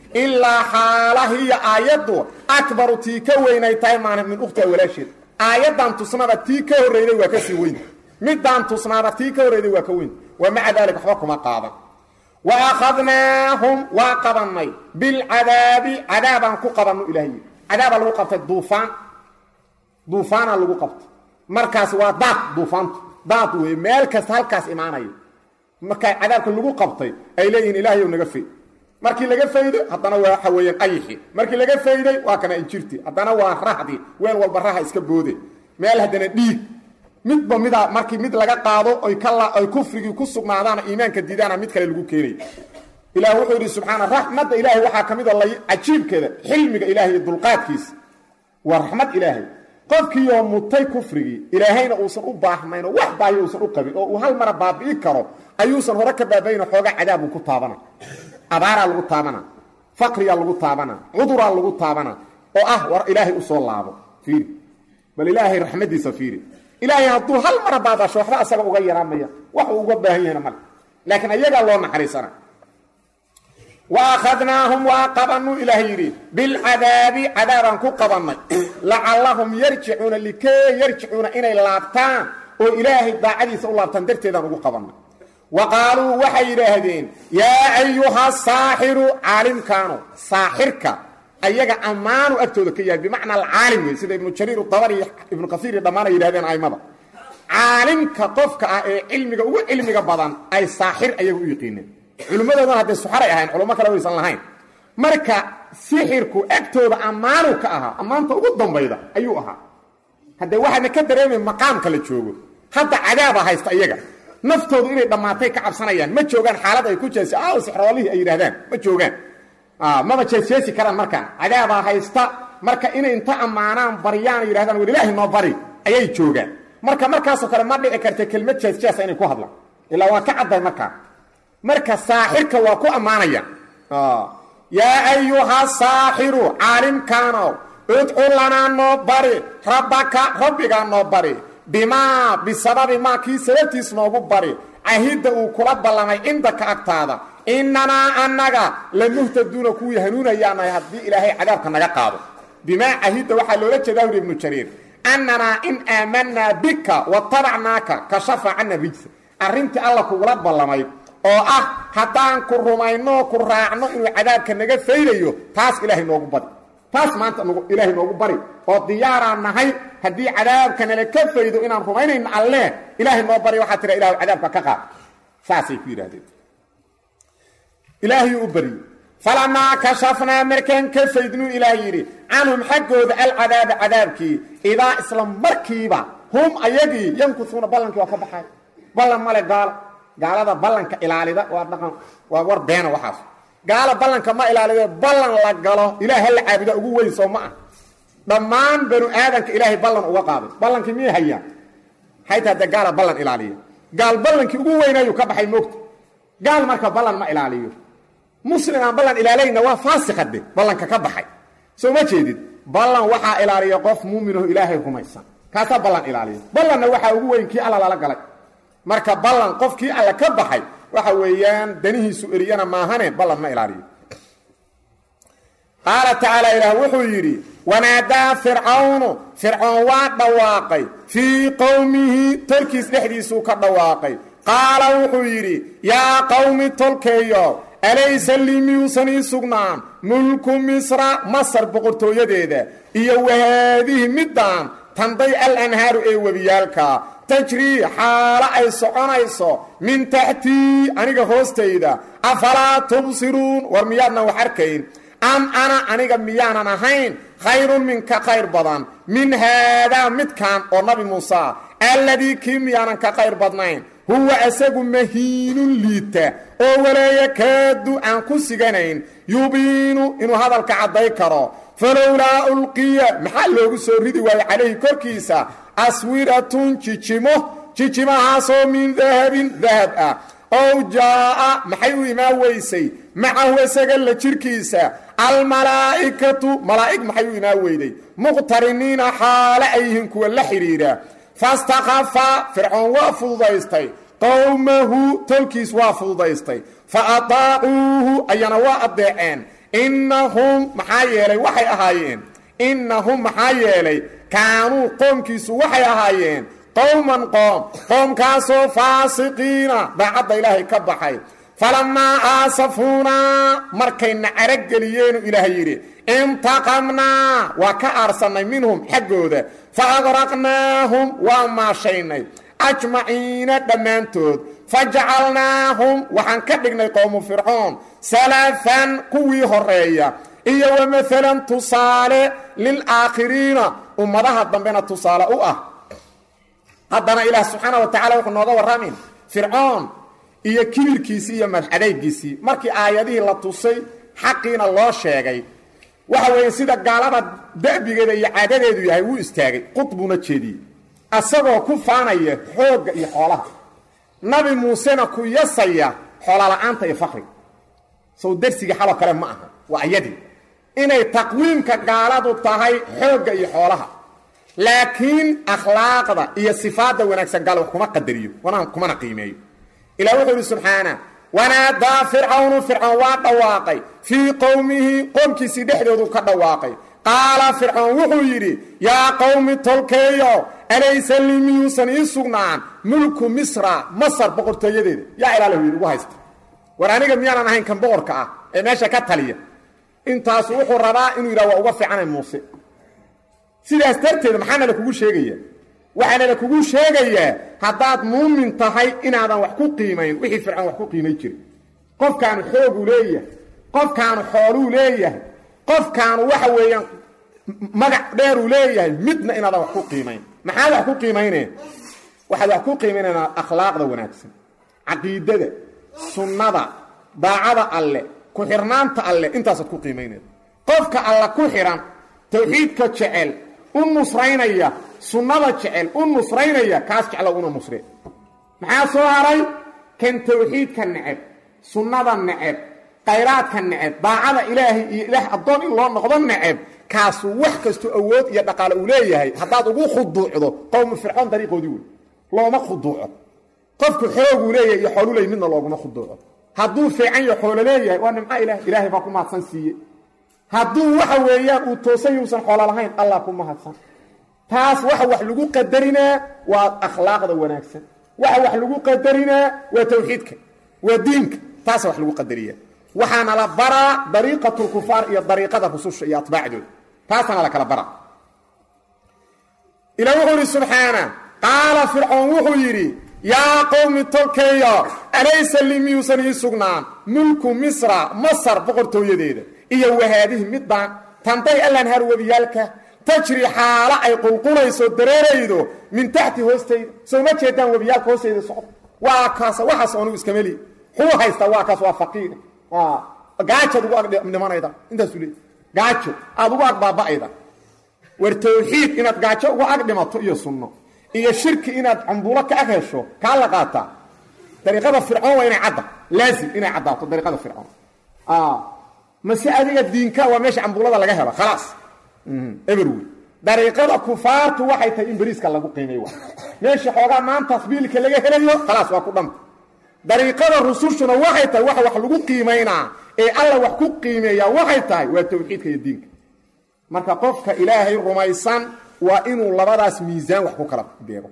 ilaa xaalahiya aayaddu akbaru tii ka weynay tahay maana min ukhtiha walaasheed aayaddan tusnada tii ka horreyday waa ka sii weynta middaan tusnaada tii ka horreyday waa ka weynta wa maca daalika waxba kuma qaadan wa akhadnaahum waa qabannay bilcadaabi cadaabaan ku qabanno ilahay cadaabaa lagu qabtay duufaan duufaana lagu qabtay markaas waa daad duufaantu daad wey meel kasta halkaas imaanaya markaa cadaabka lagu qabtay ay leeyihiin ilaahayow naga fay markii laga faydo haddana waa waxa weeyaan ayixi markii laga fayday waa kana injirti haddana waa rahdi weel walba raha iska boode meel haddana dhiig midba midaa markii mid laga qaado oy kaay kufrigii ku sugnaadaana iimaanka diidaana mid kale lagu keenay ilah wuxuu yidhi subxaana raxmadda ilaahay waxaa ka mid a cajiibkeeda xilmiga ilahay iyo dulqaadkiisa waa raxmad ilaahay qofkiioo mutay kufrigii ilaahayna uusan u baahnayn oo wax baayo uusan u qabin oo uu hal mara baabi'i karo ayuusan hore ka baabayn xoogaa cadaabuu ku taabana abaaraa lagu taabana faqriyaa lagu taabana cuduraa lagu taabana oo ah war ilaahay usoo laabo fiiri bal ilaahay raxmadiisa fiiri ilaahay hadduu hal mara baabasho waxba asaga uga yaraamaya wax uu uga baahan yahayna male laakiin ayagaa loo naxariisana wa akhadnaahum waa qabanuu ilaah yidhi bilcadaabi cadaabaan ku qabannay lacallahum yarjicuuna likee yarjicuuna inay laabtaan oo ilaahay daacadiisa u laabtaan darteedaan ugu qabannay wa qaaluu waxay yidhaahdeen yaa ayuha saaxiru caalimkaanu saaxirka ayaga ammaanu agtooda ka yahay bimacnaa alcaalim wey sida ibnu jariir dabari ibnu kaiir iyo dhammaan ay yidhahdeen aimada caalimka qofka ah ee cilmiga ugu cilmiga badan ay saaxir ayaga u yiqiineen culimmadoodana hadday suxaray ahayn culummo kale waysan lahayn marka sixirku agtooda ammaanu ka ahaa ammaanta ugu dambayda ayuu ahaa haddee waxaadna ka dareemay maqaamka la joogo hadda cadaaba haysta iyaga naftoodu inay dhammaatay ka cabsanayaan ma joogaan xaalad ay ku jeesi aaw sixroolihii ay yidhahdaan ma joogaan maba jeesjeesi karaan markaan cadaabaa haysta marka inay inta ammaanaan baryaan yidhahdaan war ilaahi noo bari ayay joogaan marka markaasoo kale ma dhici karta kelmad jeesjeesa inay ku hadlaan ilaa waa ka cadday markaa marka saaxirka waa ku ammaanayaan yaa ayuha saaxiru caalimkaanow udcu lanaa noo bari rabbaka rabbigaa noo bari bimaa bisababi maa kii sababtiis noogu bari cahidda uu kula ballamay cindaka agtaada innanaa annaga lamuhtaduuna kuwii hanuunayaanahay haddii ilaahay cadaabka naga qaado bimaa cahidda waxaa loola jeedaa uri ibnu jariir annanaa in aamanaa bika watabacnaaka kashafa cana rijsa arrintii alla kugula ballamay oo ah haddaan ku rumayno ku raacno inuu cadaabka naga faydayo taas ilaahay noogu bari taas maanta ilaahay noogu bari oo diyaaraan nahay haddii cadaabka nala ka faydo inaan rumaynayno alle ilaahay noo bari waxaa tira ilahu cadaabka ka qaad saasay ku yidhahdeen ilaahayuu u bariyey falamaa kashafnaa markaan ka faydnuu ilaah yidhi canhum xaggooda alcadaaba cadaabkii idaa isla markiiba hum ayagii yankusuuna ballankii waa ka baxay ballan male gaalo gaalada ballanka ilaalida waa dhaqan waa war beena waxaas gaala ballanka ma ilaalide ballan la galo ilaah ha la caabuda ugu weyn soo ma ah dhammaan banu aadanka ilaahay ballan uga qaaday ballankii miyay hayaan haytaa dee gaala ballan ilaaliya gaal ballankii ugu weynayuu ka baxay moogta gaal marka ballan ma ilaaliyo muslim aan ballan ilaalayna waa faasikade ballanka ka baxay soo ma jeedid ballan waxaa ilaaliya qof muuminoho ilaahay rumaysan kaasaa ballan ilaaliya ballanna waxaa ugu weyn kii alla lala galay marka ballan qofkii alla ka baxay waxa weeyaan danihiisu eriyana maahane ballan ma ilaaliyo qaala tacaala ilaah wuxuu yidhi wanaadaa fircawnu fircoon waa dhawaaqay fii qowmihi tolkiis dhexdiisuu ka dhawaaqay qaala wuxuu yidhi yaa qowmi tolkeeyo alaysa lii miyuusan ii sugnaan mulku misra masar boqortooyadeeda iyo wahaadihi middaan tanday al anhaaru ee webiyaalka tajrii xaalo ay soconayso min taxtii aniga hoostayda afalaa tubsiruun war miyaadnan wax arkayn am ana aniga miyaanan ahayn khayrun minka khayr badan min haadaa midkan oo nabi muuse alladii kii miyaanan ka khayr badnayn huwa asagu mahiinun liita oo walaaya kaadu aan ku siganayn yubiinu inuu hadalka cadday karo falowlaa ulqiya maxaa loogu soo ridi waayo calayhi korkiisa aswiratun jijimo jijimahaasoo min dahabin dahab ah ow jaa'a maxay u imaan weysay macahu isaga la jirkiisa almalaa'ikatu malaa'ig maxay u imaan weyday muqtariniina xaale ay yihiin kuwa la xidhiidha fastakhafa fircoon waa fududaystay qowmahu tolkiis waa fududaystay fa ataacuuhu ayana waa addeeceen innahum maxaa yeelay waxay ahaayeen innahum maxaa yeelay kaanuu qoomkiisu waxay ahaayeen qowman qoom qoomkaasoo faasiqiina daacadda ilaahay ka baxay falamaa aasafuunaa markayna carageliyeenuu ilaahay yidhi intaqamnaa waa ka aarsannay minhum xaggooda fa agraqnaahum waa maashaynay ajmaciina dhammaantood fa jacalnaahum waxaan ka dhignay qowmu fircoon salafan kuwii horeeya iyo wa maalan tusaale lilaakhiriina ummadaha dambena tusaale u ah haddana ilaah subxaana wa tacala wuxuu nooga warramin fircoon iyo kibirkiisii iyo madxadaygiisii markii aayadihii la tusay xaqiina loo sheegay waxa weeye sida gaalada da'bigeeda iyo caadadeedu yahay wuu istaagay qudbuna jeediyey asagoo ku faanaya xoogga iyo xoolaha nabi muusena ku yasaya xoolola'aanta iyo fakriga sow darsigii xaloo kale ma aha waa ayadii inay taqwiimka gaaladu tahay xoogga iyo xoolaha laakiin akhlaaqda iyo sifaadda wanaagsan gaal wax kuma qadariyo kumana qiimeeyo ilah wuxuu yidhi subxaana wanaadaa fircawnu fircoon waa dhawaaqay fii qowmihi qoomkiisii dhexdoodu ka dhawaaqay qaala fircoon wuxuu yidhi yaa qowmi tolkeeyo alaysa lii miyuusan ii sugnaan mulku misra masar boqortooyadeeda yaa ilaalahu yidhi ugu haysta war aniga miyaanan ahayn kan boqorka ah ee meesha ka taliya intaasu wuxuu rabaa inuu yidhaha waa uga fiicanay muuse sidaas darteed maxaana la kugu sheegaya waxaana la kugu sheegayaa haddaad muumin tahay inaadan wax ku qiimayn wixii fircoon wax ku qiimay jiray qofkaanu xooguu leeyahay qofkaanu xooluu leeyahay qofkaanu waxa weeyaan magac dheeruu leeyahay midna inaadan wax ku qiimayn maxaad wax ku qiimayneen waxaad wax ku qiimaynayna akhlaaqda wanaagsan caqiidada sunnada daacada alle ku-xirnaanta alle intaasaad ku qiimaynayda qofka alla ku xidhan tawxiidka jecel u nusraynaya sunnada jecel u nusraynaya kaas jeclo una nusre maxaa soo haray kan tawxiidka neceb sunnada neceb khayraadka neceb daacada ilaahay iyo ilaah addoon in loo noqdo neceb kaasu wax kastoo awood iyo dhaqaale uu leeyahay haddaad ugu khuduucdo qowmu fircoon dariiqoodii wey looma khuduuco qofku xooguu leeyahay iyo xoolu leey midna looguma khuduuco hadduu fiican yo xoolo leeyahay waa nimco ilaah ilaahay baa ku mahadsan siiye hadduu waxa weeyaan uu toosan yuusan xoolo lahayn allah ku mahadsan taas waxa wax lagu qadarinaa waa akhlaaqda wanaagsan waxa wax lagu qadarinaa waa tawxiidka waa diinka taasa wax lagu qadariya waxaana la baraa dariiqatu lkufaar iyo dariiqada rususha iyo atbaacdooda taasaana la kala baraa ila wuxuu yidhi subxaana qaala fircoon wuxuu yidhi yaa qowmi tolkeeyo alaysa lii miyuusan ii sugnaan mulku misra masar boqortooyadeeda iyo wahaadihi middaan tanday allanhar webiyaalka tajri xaalo ay qulqulayso dareeraydo min taxti hoostayda soo ma jeedaan webiyaalka hoostayda socdo waa kaas waxaas anugu iskama lihi xuu haystaa waa kaas waa faqiir gaajaad ugu agdhimanayda intaasuu leey gaajo aada ugu ag baaba'ayda war tawxiid inaad gaajo ugu ag dhimato iyo sunno iyo shirki inaad cambuulo ka ag hesho kaa la qaataa dariiqada fircoon waa inay cadda laazim inay caddaato dariiqada fircoon mase adiga diinka waa meesha cambuulada laga helo khalaas eberwey dariiqada kufaartu waxay tahay in beriiska lagu qiimay wa meesha xoogaa maantaas biilka laga helayo khalaas waa ku dhanta dariiqada rusushuna waxay tahay waxa wax lagu qiimaynaa ee alla wax ku qiimeeyaa waxay tahay waa tawxiidka iyo diinka marka qofka ilaahay rumaysan waa inuu labadaas miisaan wax ku kala beego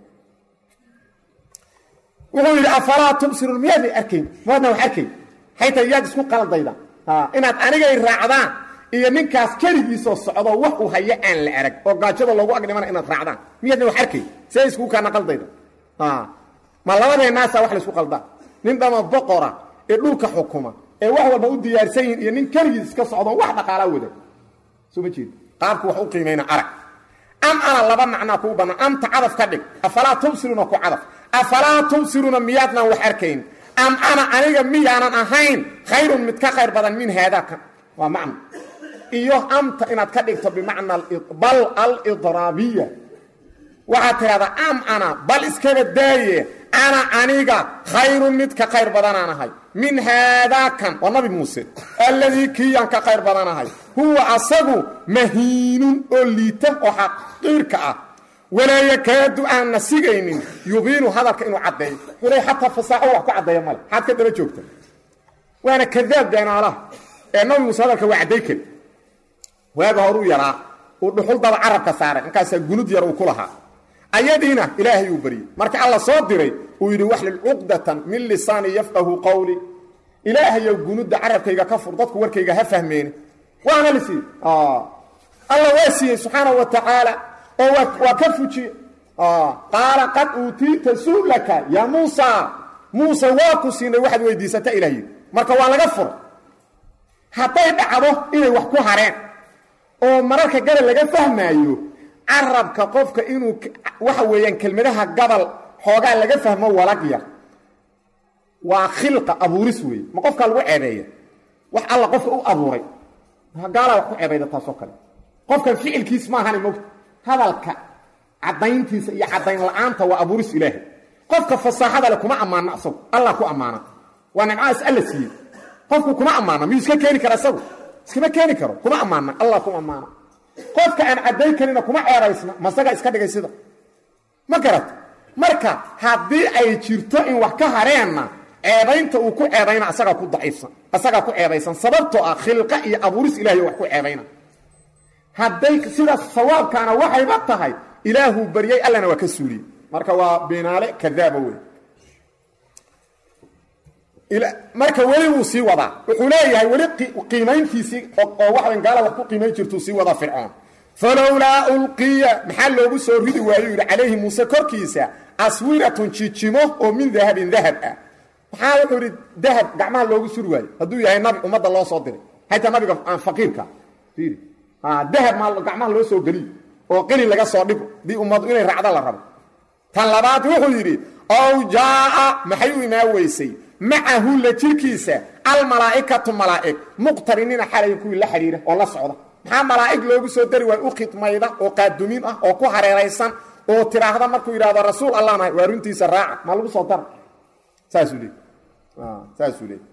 wuxuu yidhi afalaa tubsiruun miyaadna arkayn maadna wax arkayn waxay tahay yaad isku qaldayda inaad anigay raacdaan iyo ninkaas keligiisoo socdo wax uu hayo aan la arag oo gaajada loogu agdhimana inaad raacdaan miyaadna wax arkay see iskugu kaana qaldayda ma labadeennaasa wax laysku qaldaa nin dhama boqora ee dhulka xukuma ee wax walba u diyaarsan yihin iyo nin keligiis iska socdo wax dhaqaalaa wada soo ma jeed qaabku wax u qiimayna arag am ana laba macnaa kuu bannaan amta cadaf ka dhig afalaa tubsiruuna ku cadaf afalaa tubsiruuna miyaadnaan wax arkayn am ana aniga miyaanan ahayn khayrun mid ka khayr badan min haadaakan waa macno iyo amta inaad ka dhigto bimacna bal alidraabiya waxaad tidhahdaa am ana bal iskaba daaye ana aniga khayrun mid ka khayr badanaan ahay min haadaakan waa nabi muuse alladii kiiyaan ka khayr badanahay huwa asagu mahiinun oo liita oo xaqiirka ah walaa yakaadu aanna sigaynin yubiinu hadalka inuu caddeeyo xulay xataa fasaaxo wax ku caddeeya male maxaad ka daba joogta waana kadaab beenaalaha ee nabi muuse hadalka waa cadday kari waaga horuu yaraa uu dhuxul daba carabka saaray markaasaa gunud yar uu ku lahaa ayadiina ilaahay uu baryey marka alla soo diray uu yidhi waxlil cuqdatan min lisaani yafqahu qawli ilaahayow gunudda carabkayga ka fur dadku warkayga ha fahmeeni waana la siiyey alla waa siiyey subxaanahu wa tacaala oo waa ka fujiye qaala qad uutiita su'laka yaa muusa muuse waa ku siinay waxaad weydiisata ilah yidhi marka waa laga fura hadday dhacdo inay wax ku hareen oo mararka gabal laga fahmaayo carabka qofka inuu waxa weeyaan kelmadaha gabal xoogaa laga fahmo walag yar waa khilqa abuuris weeye ma qofkaa lagu ceebeeya wax alla qofka u abuuray gaalaa wax ku ceebayda taasoo kale qofkan ficilkiis maahani mogta hadalka caddayntiisa iyo caddayn la-aanta waa abuuris ilaahay qofka fasaaxada le kuma ammaano asagu allah ku ammaana waa nimcaas alla siiyey qofku kuma ammaana miyuu iska keeni kara isagu iskama keeni karo kuma ammaana allah ku ammaana qofka aan caddayn karina kuma ceebaysna masaga iska dhigay sida ma garata marka haddii ay jirto in wax ka hareenna ceebaynta uu ku ceebayna asagaa ku daciifsan asagaa ku ceebaysan sababtoo ah khilqa iyo abuuris ilahay wax ku ceebayna hadday sidaas sawaabkaana waxayba tahay ilaahuu baryey allana waa ka suuliyey marka waa beenaale kadaaba wey marka weli wuu sii wadaa wuxuu leeyahay weli qiimayntiisii oo waxayn gaala wax ku qiimayn jirtuu sii wadaa fircoon falowlaa ulqiya maxaa loogu soo ridi waayo yidhi calayhi muuse korkiisa aswiratun jijimo oo min dahabin dahab ah maxaa wuxuu idhi dahab gacmaha loogu suri waayo hadduu yahay nabi ummadda loo soo diray xataa nabiga aan faqiirka fiiri dahab maa gacmaha loo soo geliyo oo qeli laga soo dhigo dii ummadu inay raacdo la rabo tan labaad wuxuu yidhi ow jaaa maxay u imaa weysay macahu la jirkiisa almalaa'ikatu malaa'ig muqtariniina xalay kuwii la xidhiira oo la socda maxaa malaa'ig loogu soo dari waay u khidmayda oo qaadumin ah oo ku hareeraysan oo tiraahda markuu yidhahdo rasuul allah nahay waa runtiisa raaca maa lagu soo dara saasuu leey saasuu leey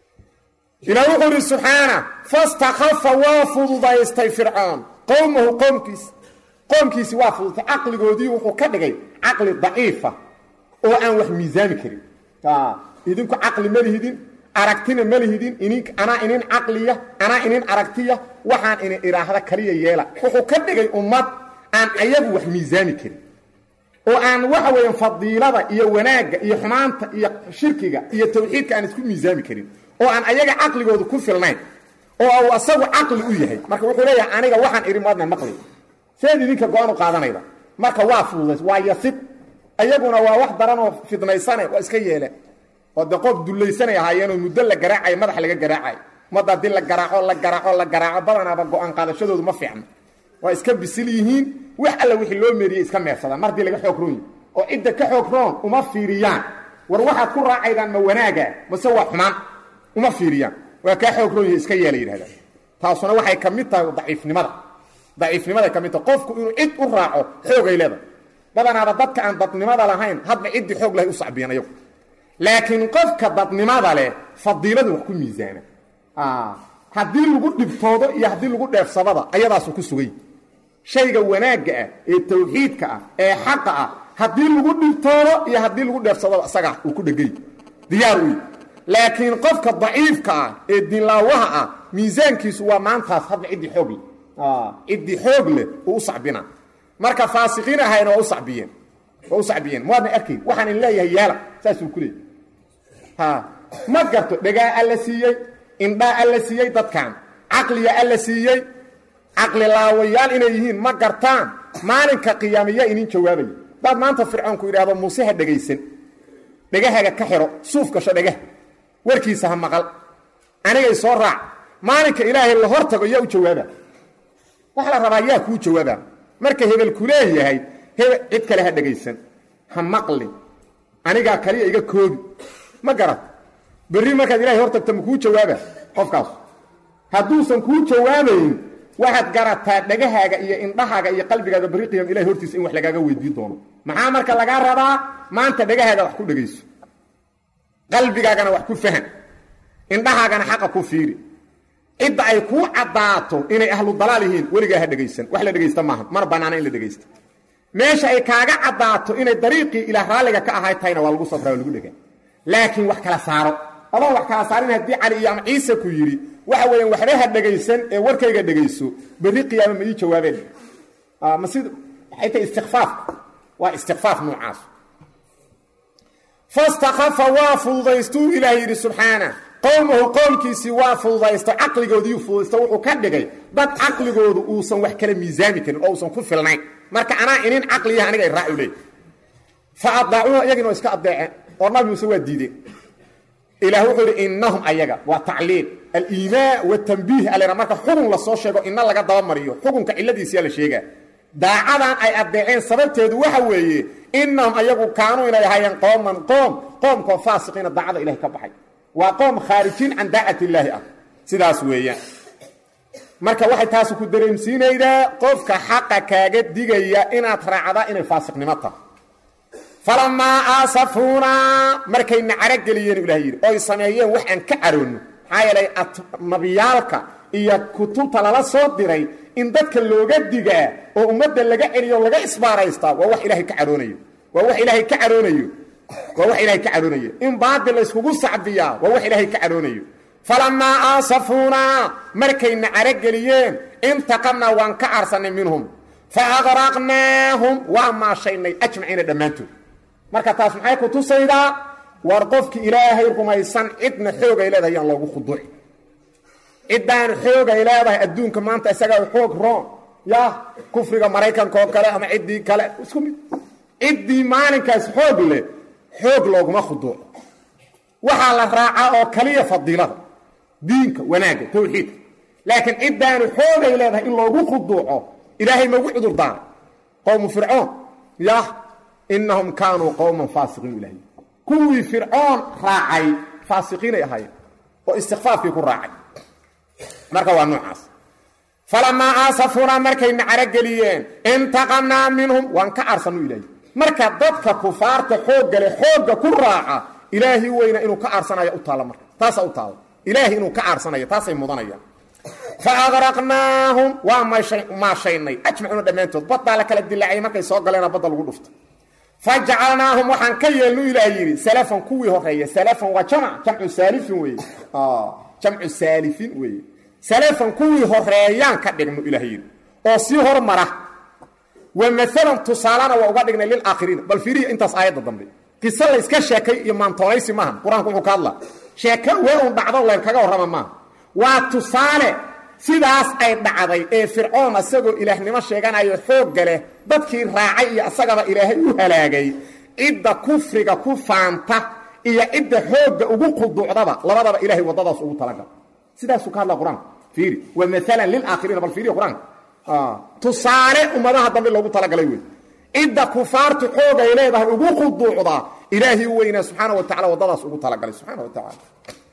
ilaah wuxuu idhi subxaana fastakhafa waa fududaystay fircoon qowmahu qowmkiis qoomkiisi waa fududtay caqligoodii wuxuu ka dhigay caqli daciifa oo aan wax miisaami karin idinku caqli ma lihidin aragtina ma lihidin inin anaa inin caqliya anaa inin aragtiya waxaan inin idhaahda kaliya yeela wuxuu ka dhigay ummad aan ayagu wax miisaami karin oo aan waxa weeyaan fadiilada iyo wanaagga iyo xumaanta iyo shirkiga iyo tawxiidka aan isku miisaami karin oo aan ayaga caqligooda ku filnayn oo uu asagu caqli u yahay marka wuxuu leeyahay aniga waxaan idhi maadna maqli seed idinka go-aan u qaadanayda marka waa fududays waa yasid ayaguna waa wax daran oo fidnaysane waa iska yeeleen oo de qof dullaysanay ahaayeenoo muddo la garaacayo madax laga garaacayo ummadda haddii la garaaco la garaaco la garaaco badanaaba go-aan qaadashadoodu ma fiicno waa iska bisil yihiin wax alla wixii loo meeriyey iska meersadaan mar haddii laga xoog roon yihi oo cidda ka xoog roon uma fiiriyaan war waxaad ku raacaydaan ma wanaaga mase waa xumaan uma fiiriyaan waa kaa xoog roon yihi iska yeela yidhahdaan taasuna waxay ka mid tahay daciifnimada daciifnimaday ka mid tahay qofku inuu cid u raaco xoogay leedahay badanaaba dadka aan dadnimada lahayn hadba ciddii xoog lahay u sacbiyan ayagu laakiin qofka dadnimada leh fadiiladu wax ku miisaana haddii lagu dhibtoodo iyo haddii lagu dheefsadaba ayadaasu ku sugay shayga wanaagga ah ee tawxiidka ah ee xaqa ah haddii lagu dhibtoodo iyo haddii lagu dheefsadaba isagaa uu ku dhegay diyaar u laakiin qofka daciifka ah ee dinlaawaha ah miisaankiisu waa maantaas hadba ciddii xoog leh ciddii xoog leh uu u sacbina marka faasiqiin ahayna waa u sabiyeen waa u sacbiyeen mawaadna arkayn waxaan in leeyahay yaala saasuu ku leeyay ha ma garto dhegaa alla siiyey indhaa alla siiyey dadkan caqliya alla siiyey caqli laawayaal inay yihiin ma gartaan maalinka qiyaamiya inin jawaabaya daad maanta fircoonku yidhaahdo muuse ha dhegaysan dhegahaga ka xidho suuf gasho dhegah warkiisa ha maqal anigay soo raac maalinka ilaahay la hor tago yaa u jawaaba waxa la rabaa yaa kuu jawaaba marka hebel ku leeyahay hebel cid kale ha dhegaysan ha maqli anigaa kaliya iga koobi ma garat berri markaad ilahay hor tagto ma kuu jawaaba qofkaas hadduusan kuu jawaabayn waxaad garataa dhegahaaga iyo indhahaaga iyo qalbigaaga berri qiyam ilahay hortiisa in wax lagaaga weydiin doono maxaa marka lagaa rabaa maanta dhegahaaga wax ku dhegayso qalbigaagana wax ku fahan indhahaagana xaqa ku fiiri cidda ay kuu caddaato inay ahlu dalaal yihiin weligaa ha dhegaysan wax la dhegaysta maaha mana bannaana in la dhegaysta meesha ay kaaga caddaato inay dariiqii ilaah raalliga ka ahay tahayna waa lagu sabraa waa lagu dhegaa laakiin wax kala saaro adoon wax kala saarin haddii cali iyo ama ciise ku yidhi waxa weeyaan waxba ha dhegaysan ee warkayga dhegayso berri qiyaama ma ii jawaabeen ma sid waxay tahay istikfaafka waa istikfaaf noocaas fastakafa waa fududaystuu ilaah yidhi subxaana qowmahu qowmkiisii waa fududaysto caqligoodiiu fududaysto wuxuu ka dhigay dad caqligoodu uusan wax kala miisaami karin oo uusan ku filnayn marka anaa inin caqliyaha aniga ay raaci leey fa adaacuuha iyagina waa iska adeeceen oo nabi muuse waa diideen ilaah wuxuu yidhi innahum ayaga waa tacliil aliimaa watambiih alena marka xugun lasoo sheego ina laga dabamariyo xugunka ciladiisiyaa la sheegaa daacadan ay addeeceen sababteedu waxa weeye innahum ayagu kaanuu inay ahaayeen qooman qoom qoomkoo faasiqiina daacada ilahay ka baxay waa qoom khaarijiin can daacati illaahi ah sidaas weeyaan marka waxay taasi ku dareemsiinaydaa qofka xaqa kaaga digaya inaad raacdaa inay faasiqnimo tahay falamaa aasafuunaa markayna carogeliyeen ilah yidhi oy sameeyeen wax aan ka caroonno maxaa yeelay nabiyaalka iyo kutubta lala soo diray in dadka looga digaa oo ummadda laga celiyo o laga isbaaraystaa waa wax ilaahay ka caroonayo waa wax ilaahay ka caroonayo waa wax ilaahay ka caroonayo in baadil la yskugu sacbiyaa waa wax ilaahay ka caroonayo falamaa aasafuunaa markayna carogeliyeen intaqamnaa waan ka arsannay minhum fa aqraqnaahum waa maashaynay ajmaciina dhammaantood marka taas maxay ku tusaydaa war qofki ilaahay rumaysan cidna xoogay leedahay yaan loogu khuduuci ciddaan xoogay leedahay adduunka maanta isagaa xoog roon ya kufriga maraykanka oo kale ama ciddii kale isku mid ciddii maalinkaas xoog leh xoog looguma khuduuco waxaa la raacaa oo kaliya fadiilada diinka wanaagga tawxiidka laakiin ciddaanu xoogay leedahay in loogu khuduuco ilaahay magu cudur daaray qowmu fircoon yah innahum kaanuu qowman faasiqiin ilahay kuwii fircoon raacay faasiqiinay ahaayeen oo istikfaafkii ku raacay marka waa noocaas falamaa aasafunaa markayna carogeliyeen intaqamnaa minhum waan ka arsanu ilaahay marka dadka kufaarta xoogga leh xoogga ku raaca ilaahi weyna inuu ka aarsanayo u taalla marka taasaa u taalla ilaahi inuu ka aarsanayo taasay mudanayaan fa aqraqnaahum waa maashaynay ajmacuuna dhammaantood baddaa la kala dilaacay markay soo galeena badda lagu dhufto fa jacalnaahum waxaan ka yeelnu ilaah yidhi salafan kuwii horeeya salafan waa jamc jamcu saalifin weeye jamcu saalifin weeye salafan kuwii horeeyaan ka dhigno ilaah yidhi oo sii hormara wa maalan tusaalana waa uga dhignay lilaakhiriina bal fiiriya intaas aayadda dambe qiso layska sheekay iyo maantoolaysi maaha qur-aanku wuxuu ka hadlaa sheeko wee un dhacdo layn kaga warrama maaha waa tusaale sidaas ay dhacday ee fircoon isagoo ilaahnimo sheeganayo xoogga leh dadkii raacay iyo isagaba ilaahay u halaagay cidda kufriga ku faanta iyo cidda xoogga ugu quduucdaba labadaba ilahay waddadaas ugu talagal sidaasuu ka hadla qur-aanka fiiri wa maalan lilaakhiriina bal fiiriya qur-aanka tusaale ummadaha dambe loogu talagalay wey cidda kufaartu xoogay leedahay ugu quduucda ilaahi weynaa subxaana wa tacala waddadaas ugu talagalay subxaana wa tacala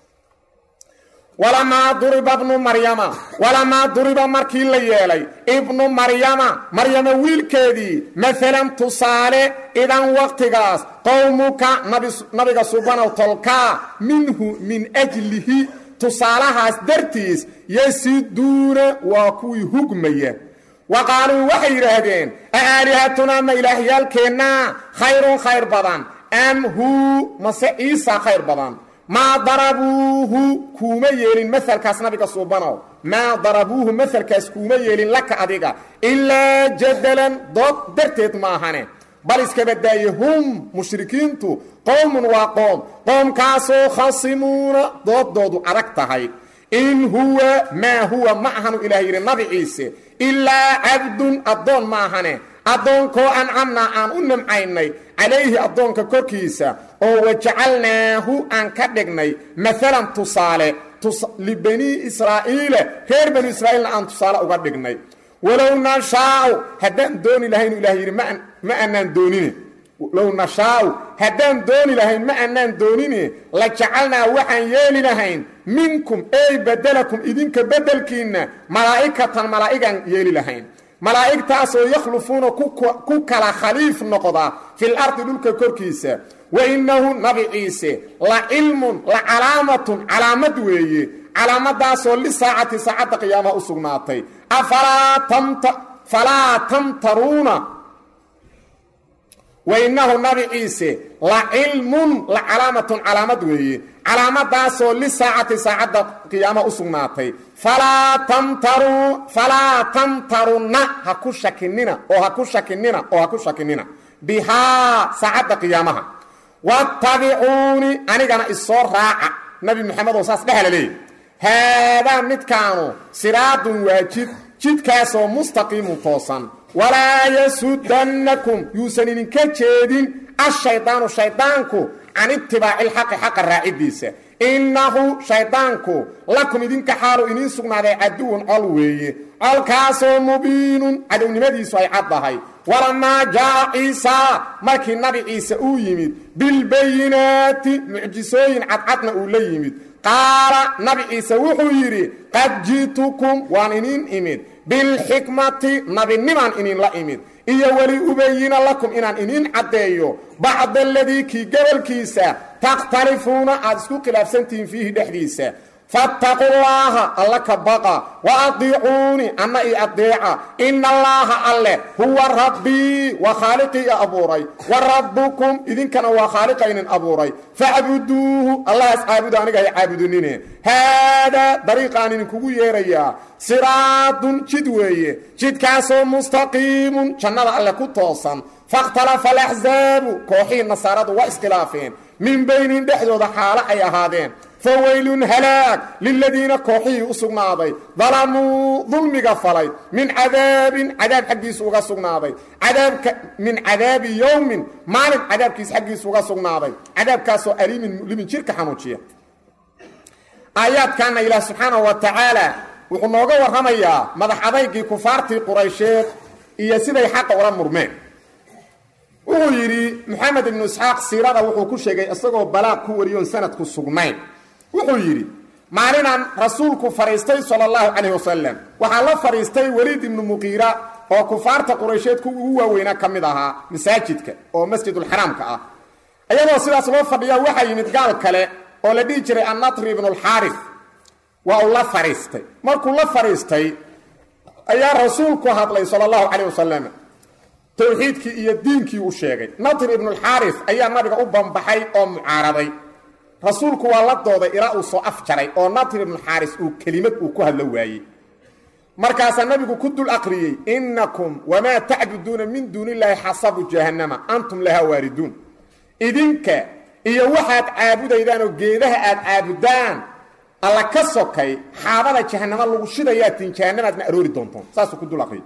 walamaa duriba ibnu maryama walamaa duriba markii la yeelay ibnu maryama maryama wiilkeedii maalan tusaale idan waqtigaas qowmuka nabiga subanow tolkaa minhu min ajlihi tusaalahaas dartiis yasiduuna waa kuwii hugmaya wa qaaluu waxay yidhaahdeen aalihatunaa ma ilaahyaalkeennaa khayrun khayr badan am huu mase ciisa khayr badan maa darabuuhu kuuma yeelin masalkaas nabiga suubanow maa darabuuhu masalkaas kuuma yeelin laka adiga ilaa jadalan dood darteed maahane bal iskaba daaye hum mushrikiintu qowmun waa qoom qoomkaasoo khasimuuna dooddoodu adag tahay in huwa maa huwa ma ahanu ilaah yidhi nabi ciise ilaa cabdun addoon ma ahane addoonkoo ancamnaa aan u nimcaynay calayhi addoonka korkiisa oo wajacalnaahu aan ka dhignay maalan tusaale libanii israa'iile reer banu israa'iilna aan tusaale uga dhignay walow nashaau haddaan dooni lahayn ilah yidhi ma annaan doonine low nashaau haddaan dooni lahayn ma annaan doonine la jacalnaa waxaan yeeli lahayn minkum ey bedelakum idinka beddelkiinna malaa'ikatan malaa'igaan yeeli lahayn malaa'igtaasoo yakhlufuuna ku kala khaliif noqda fil ardi dhulka korkiisa wa innahu nabi ciise la cilmun la calaamatun calaamad weeye calaamadaasoo lisaacati saacadda qiyaamaha u sugnaatay afalaa tamta falaa tamtaruuna wa innahu nabi ciise la cilmun la calaamatun calaamad weeye calaamadaasoo lisaacati saacadda qiyaama u sugnaatay falaa tamtaruu falaa tamtarunna ha ku shakinina oo ha ku shakinina oo ha ku shakinina bihaa saacadda qiyaamaha wattabicuuni anigana isoo raaca nabi maxamed oo saas dhehla leeyahy haadaa midkaanu siraadun waa jid jidkaasoo mustaqiimun toosan walaa yasudannakum yuusan idinka jeedin ashaydaanu shaydaanku can itibaaci lxaqi xaqa raaciddiisa innahu shaydaanku lakum idinka xaalu idiin sugnaaday caduwun col weeye colkaasoo mubiinun cadownimadiisu ay caddahay walamaa jaa'a ciisaa markii nabi ciise uu yimid bilbayinaati mucjisooyin cadcadna uu la yimid qaala nabi ciise wuxuu yidhi qad ji'tukum waan iniin imid bilxikmati nabinimaan ininla imid iyo weli ubayina lakum inaan iniin caddeeyo bacda aladii kii gobolkiisa takhtalifuuna aad isku khilaafsantihiin fiihi dhexdiisa fattaqu llaaha alla ka baqa wa adiicuuni anna ii adeeca ina allaaha alle huwa rabbii waa khaaliqii i abuuray wa rabbukum idinkana waa khaaliqa inin abuuray facbuduuhu allahaas caabuda aniga hay caabudinine haadaa dariiqaan idinkugu yeerayaa siraadun jid weeye jidkaasoo mustaqiimun jannada alle ku toosan fakhtalafa alaxsaabu kooxihii nasaaradu waa iskhilaafeen min baynihim dhexdooda xaalo ay ahaadeen fawaylun halaag liladiina kooxihii u sugnaaday dalamuu dulmiga falay min cadaabin cadaab xaggiisu uga sugnaaday cadaabka min cadaabi yowmin maalin cadaabkiis xaggiisu uga sugnaaday cadaabkaasoo aliimin mulimin jirka xanuujiya aayaadkaana ilaah subxaanahu wa tacaala wuxuu nooga warramayaa madax adaygii kufaartii quraysheed iyo siday xaqa ula murmeen wuxuu yidhi moxamed ibnu isxaaq siirada wuxuu ku sheegay isagoo balaaq ku wariyoon sanadku sugnayn wuxuu yidhi maalinaan rasuulku fadhiistay sala allahu calayh wasalam waxaa la fadhiistay weliid ibnu muqiira oo kufaarta quraysheed ku ugu waaweynaa ka mid ahaa masaajidka oo masjidulxaraamka ah iyadoo sidaas loo fadhiya waxaa yimid gaal kale oo la dhihi jiray annatri ibnulxaarif waa uu la fadhiistay markuu la fadhiistay ayaa rasuulku hadlay sala allahu calayh wasalam towxiidkii iyo diinkii u sheegay natr ibnulxaaris ayaa nabiga u bambaxay oo mucaaraday rasuulku waa la dooday ilaa uu soo afjaray oo natr ibnuxaaris uu kelimad uu ku hadlo waayey markaasaa nabigu ku dul aqriyey innakum wamaa tacbuduuna min duuni illaahi xasabu jahannama antum lahaa waariduun idinka iyo waxaad caabudaydaan oo geedaha aad caabudaan alla ka sokay xaabada jahannama lagu shidayaatiin jahannamaadna aroori doontoon saasuu ku dul aqriyey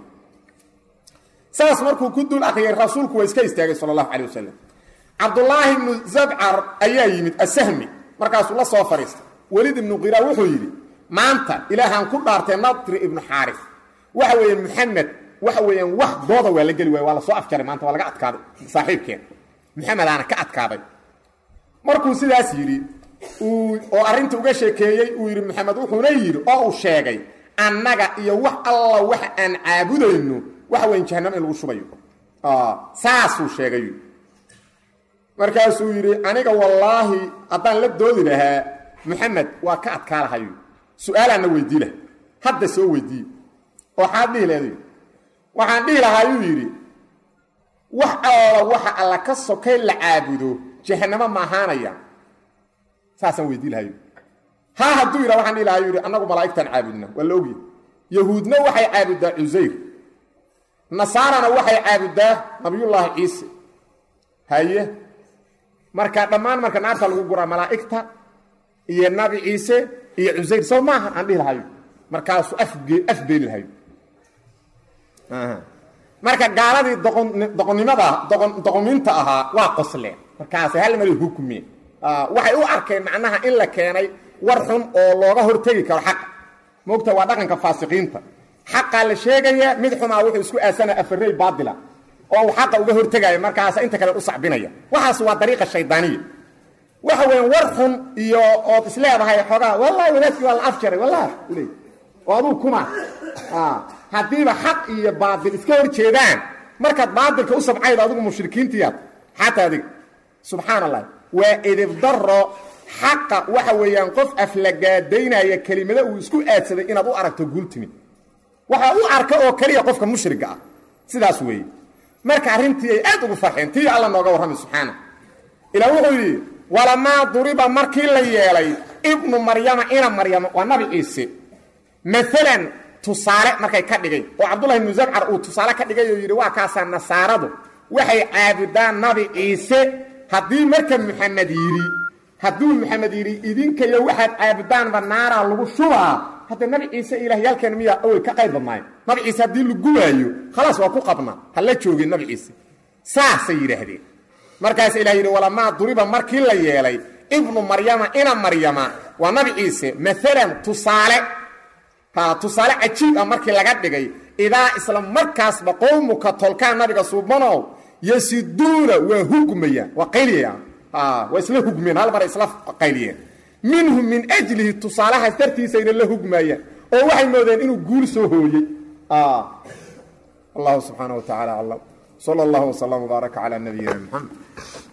saas markuu ku dul akriyay rasuulku waa iska istaagay sal allahu calay wasalam cabdulaahi ibnu zabcar ayaa yimid asahmi markaasuu la soo fadhiistay welid ibnu qira wuxuu yidhi maanta ilaahaan ku dhaartay natri ibnu xaaris waxa weeye muxamed waxa weeyaan wax dooda waa la geli waaya waa la soo afjaray maanta waa laga adkaaday saaxiibkeen muxamedaana ka adkaaday markuu sidaas yidhi uu oo arrinta uga sheekeeyey uu yidhi maxamed wuxuuna yidhi oo uu sheegay annaga iyo wax alla waxa aan caabudayno waxa weyn jahanamo in lagu shubayo saasuu sheegay markaasuu yidhi aniga wallaahi haddaan la doodi lahaa moxamed waa ka adkaa lahayo su-aalaanna weydii laha hadda soo weydiiye oo xaad dhihi leeday waxaan dhihi lahaayuu yidhi wax alla waxa alla ka sokay la caabudo jahanamo ma ahaanaya saasaan weydii lahayo ha hadduu yidha waxaan dhihi lahayu yidhi annagu malaa'igtaan caabudna waa la ogyahy yahuudna waxay caabuddaa cusayr nasaarana waxay caabuddaa nabiyullaahi ciise haye marka dhammaan marka naarta lagu guraa malaa'igta iyo nabi ciise iyo cusayr soo maaha aan dhihi lahayo markaasuu afge afbeeli lahayo marka gaaladii doqon doqonnimada doqon doqominta ahaa waa qosleen markaasay hal mari hukme waxay u arkeen macnaha in la keenay war xun oo looga hortegi karo xaqa moogta waa dhaqanka faasiqiinta xaqaa la sheegaya mid xumaa wuxuu isku aasana afarey baatila oo uu xaqa uga hortegaya markaasa inta kale u sacbinaya waxaas waa dariiqa shaydaaniya waxa weyan war xun iyo ood isleedahay xoogaa wallahi wadaadkii waa la afjaray wallahi ule oo aduu kuma haddiiba xaq iyo baatil iska hor jeedaan markaad baatilka u sabcaydo adigu mushrikiintiyaad xataa adiga subxaan allah waa edibdaro xaqa waxa weeyaan qof aflagaadaynaya kelimada uu isku aadsaday inaad u aragto guultimi waxaa u arka oo keliya qofka mushriga ah sidaas weeye marka arrintii ay aad ugu farxeen tii alla nooga warramay subxaana ilaa wuxuu yidhi walamaa duriba markii la yeelay ibnu maryama ina maryama waa nabi ciise maalan tusaale markay ka dhigay oo cabdullahi ibnu zabcar uu tusaale ka dhigay oo yidhi waa kaasaa nasaaradu waxay caabudaan nabi ciise haddii marka muxamed yidhi hadduu maxamed yidhi idinkayo waxaad caabudaanba naaraa lagu shubaa hadda nabi ciise ilaahyaalkeen miyaa awey ka qayb badnaayo nabi ciise haddii la gubaayo khalaas waa ku qabna ha la joogin nabi ciise saasay yidhaahdeen markaas ilah yidhi walamaa duriba markii la yeelay ibnu maryama ina maryama waa nabi ciise maalan tusaale ha tusaale cajiib ah markii laga dhigay idaa isla markaasba qowmuka tolkaan nabiga suubanow yasiduuna waa hugmayaan waa qayliyayaan waa isla hugmeen hal mar isla qayliyeen minhu min ajlihi tusaalahaas dartiisayna la hugmaayaan oo waxay moodeen inuu guul soo hooyey allahu subxaana wa tacaala aclam sala allahu wslam wbaaraka calaa nabiyina muxamed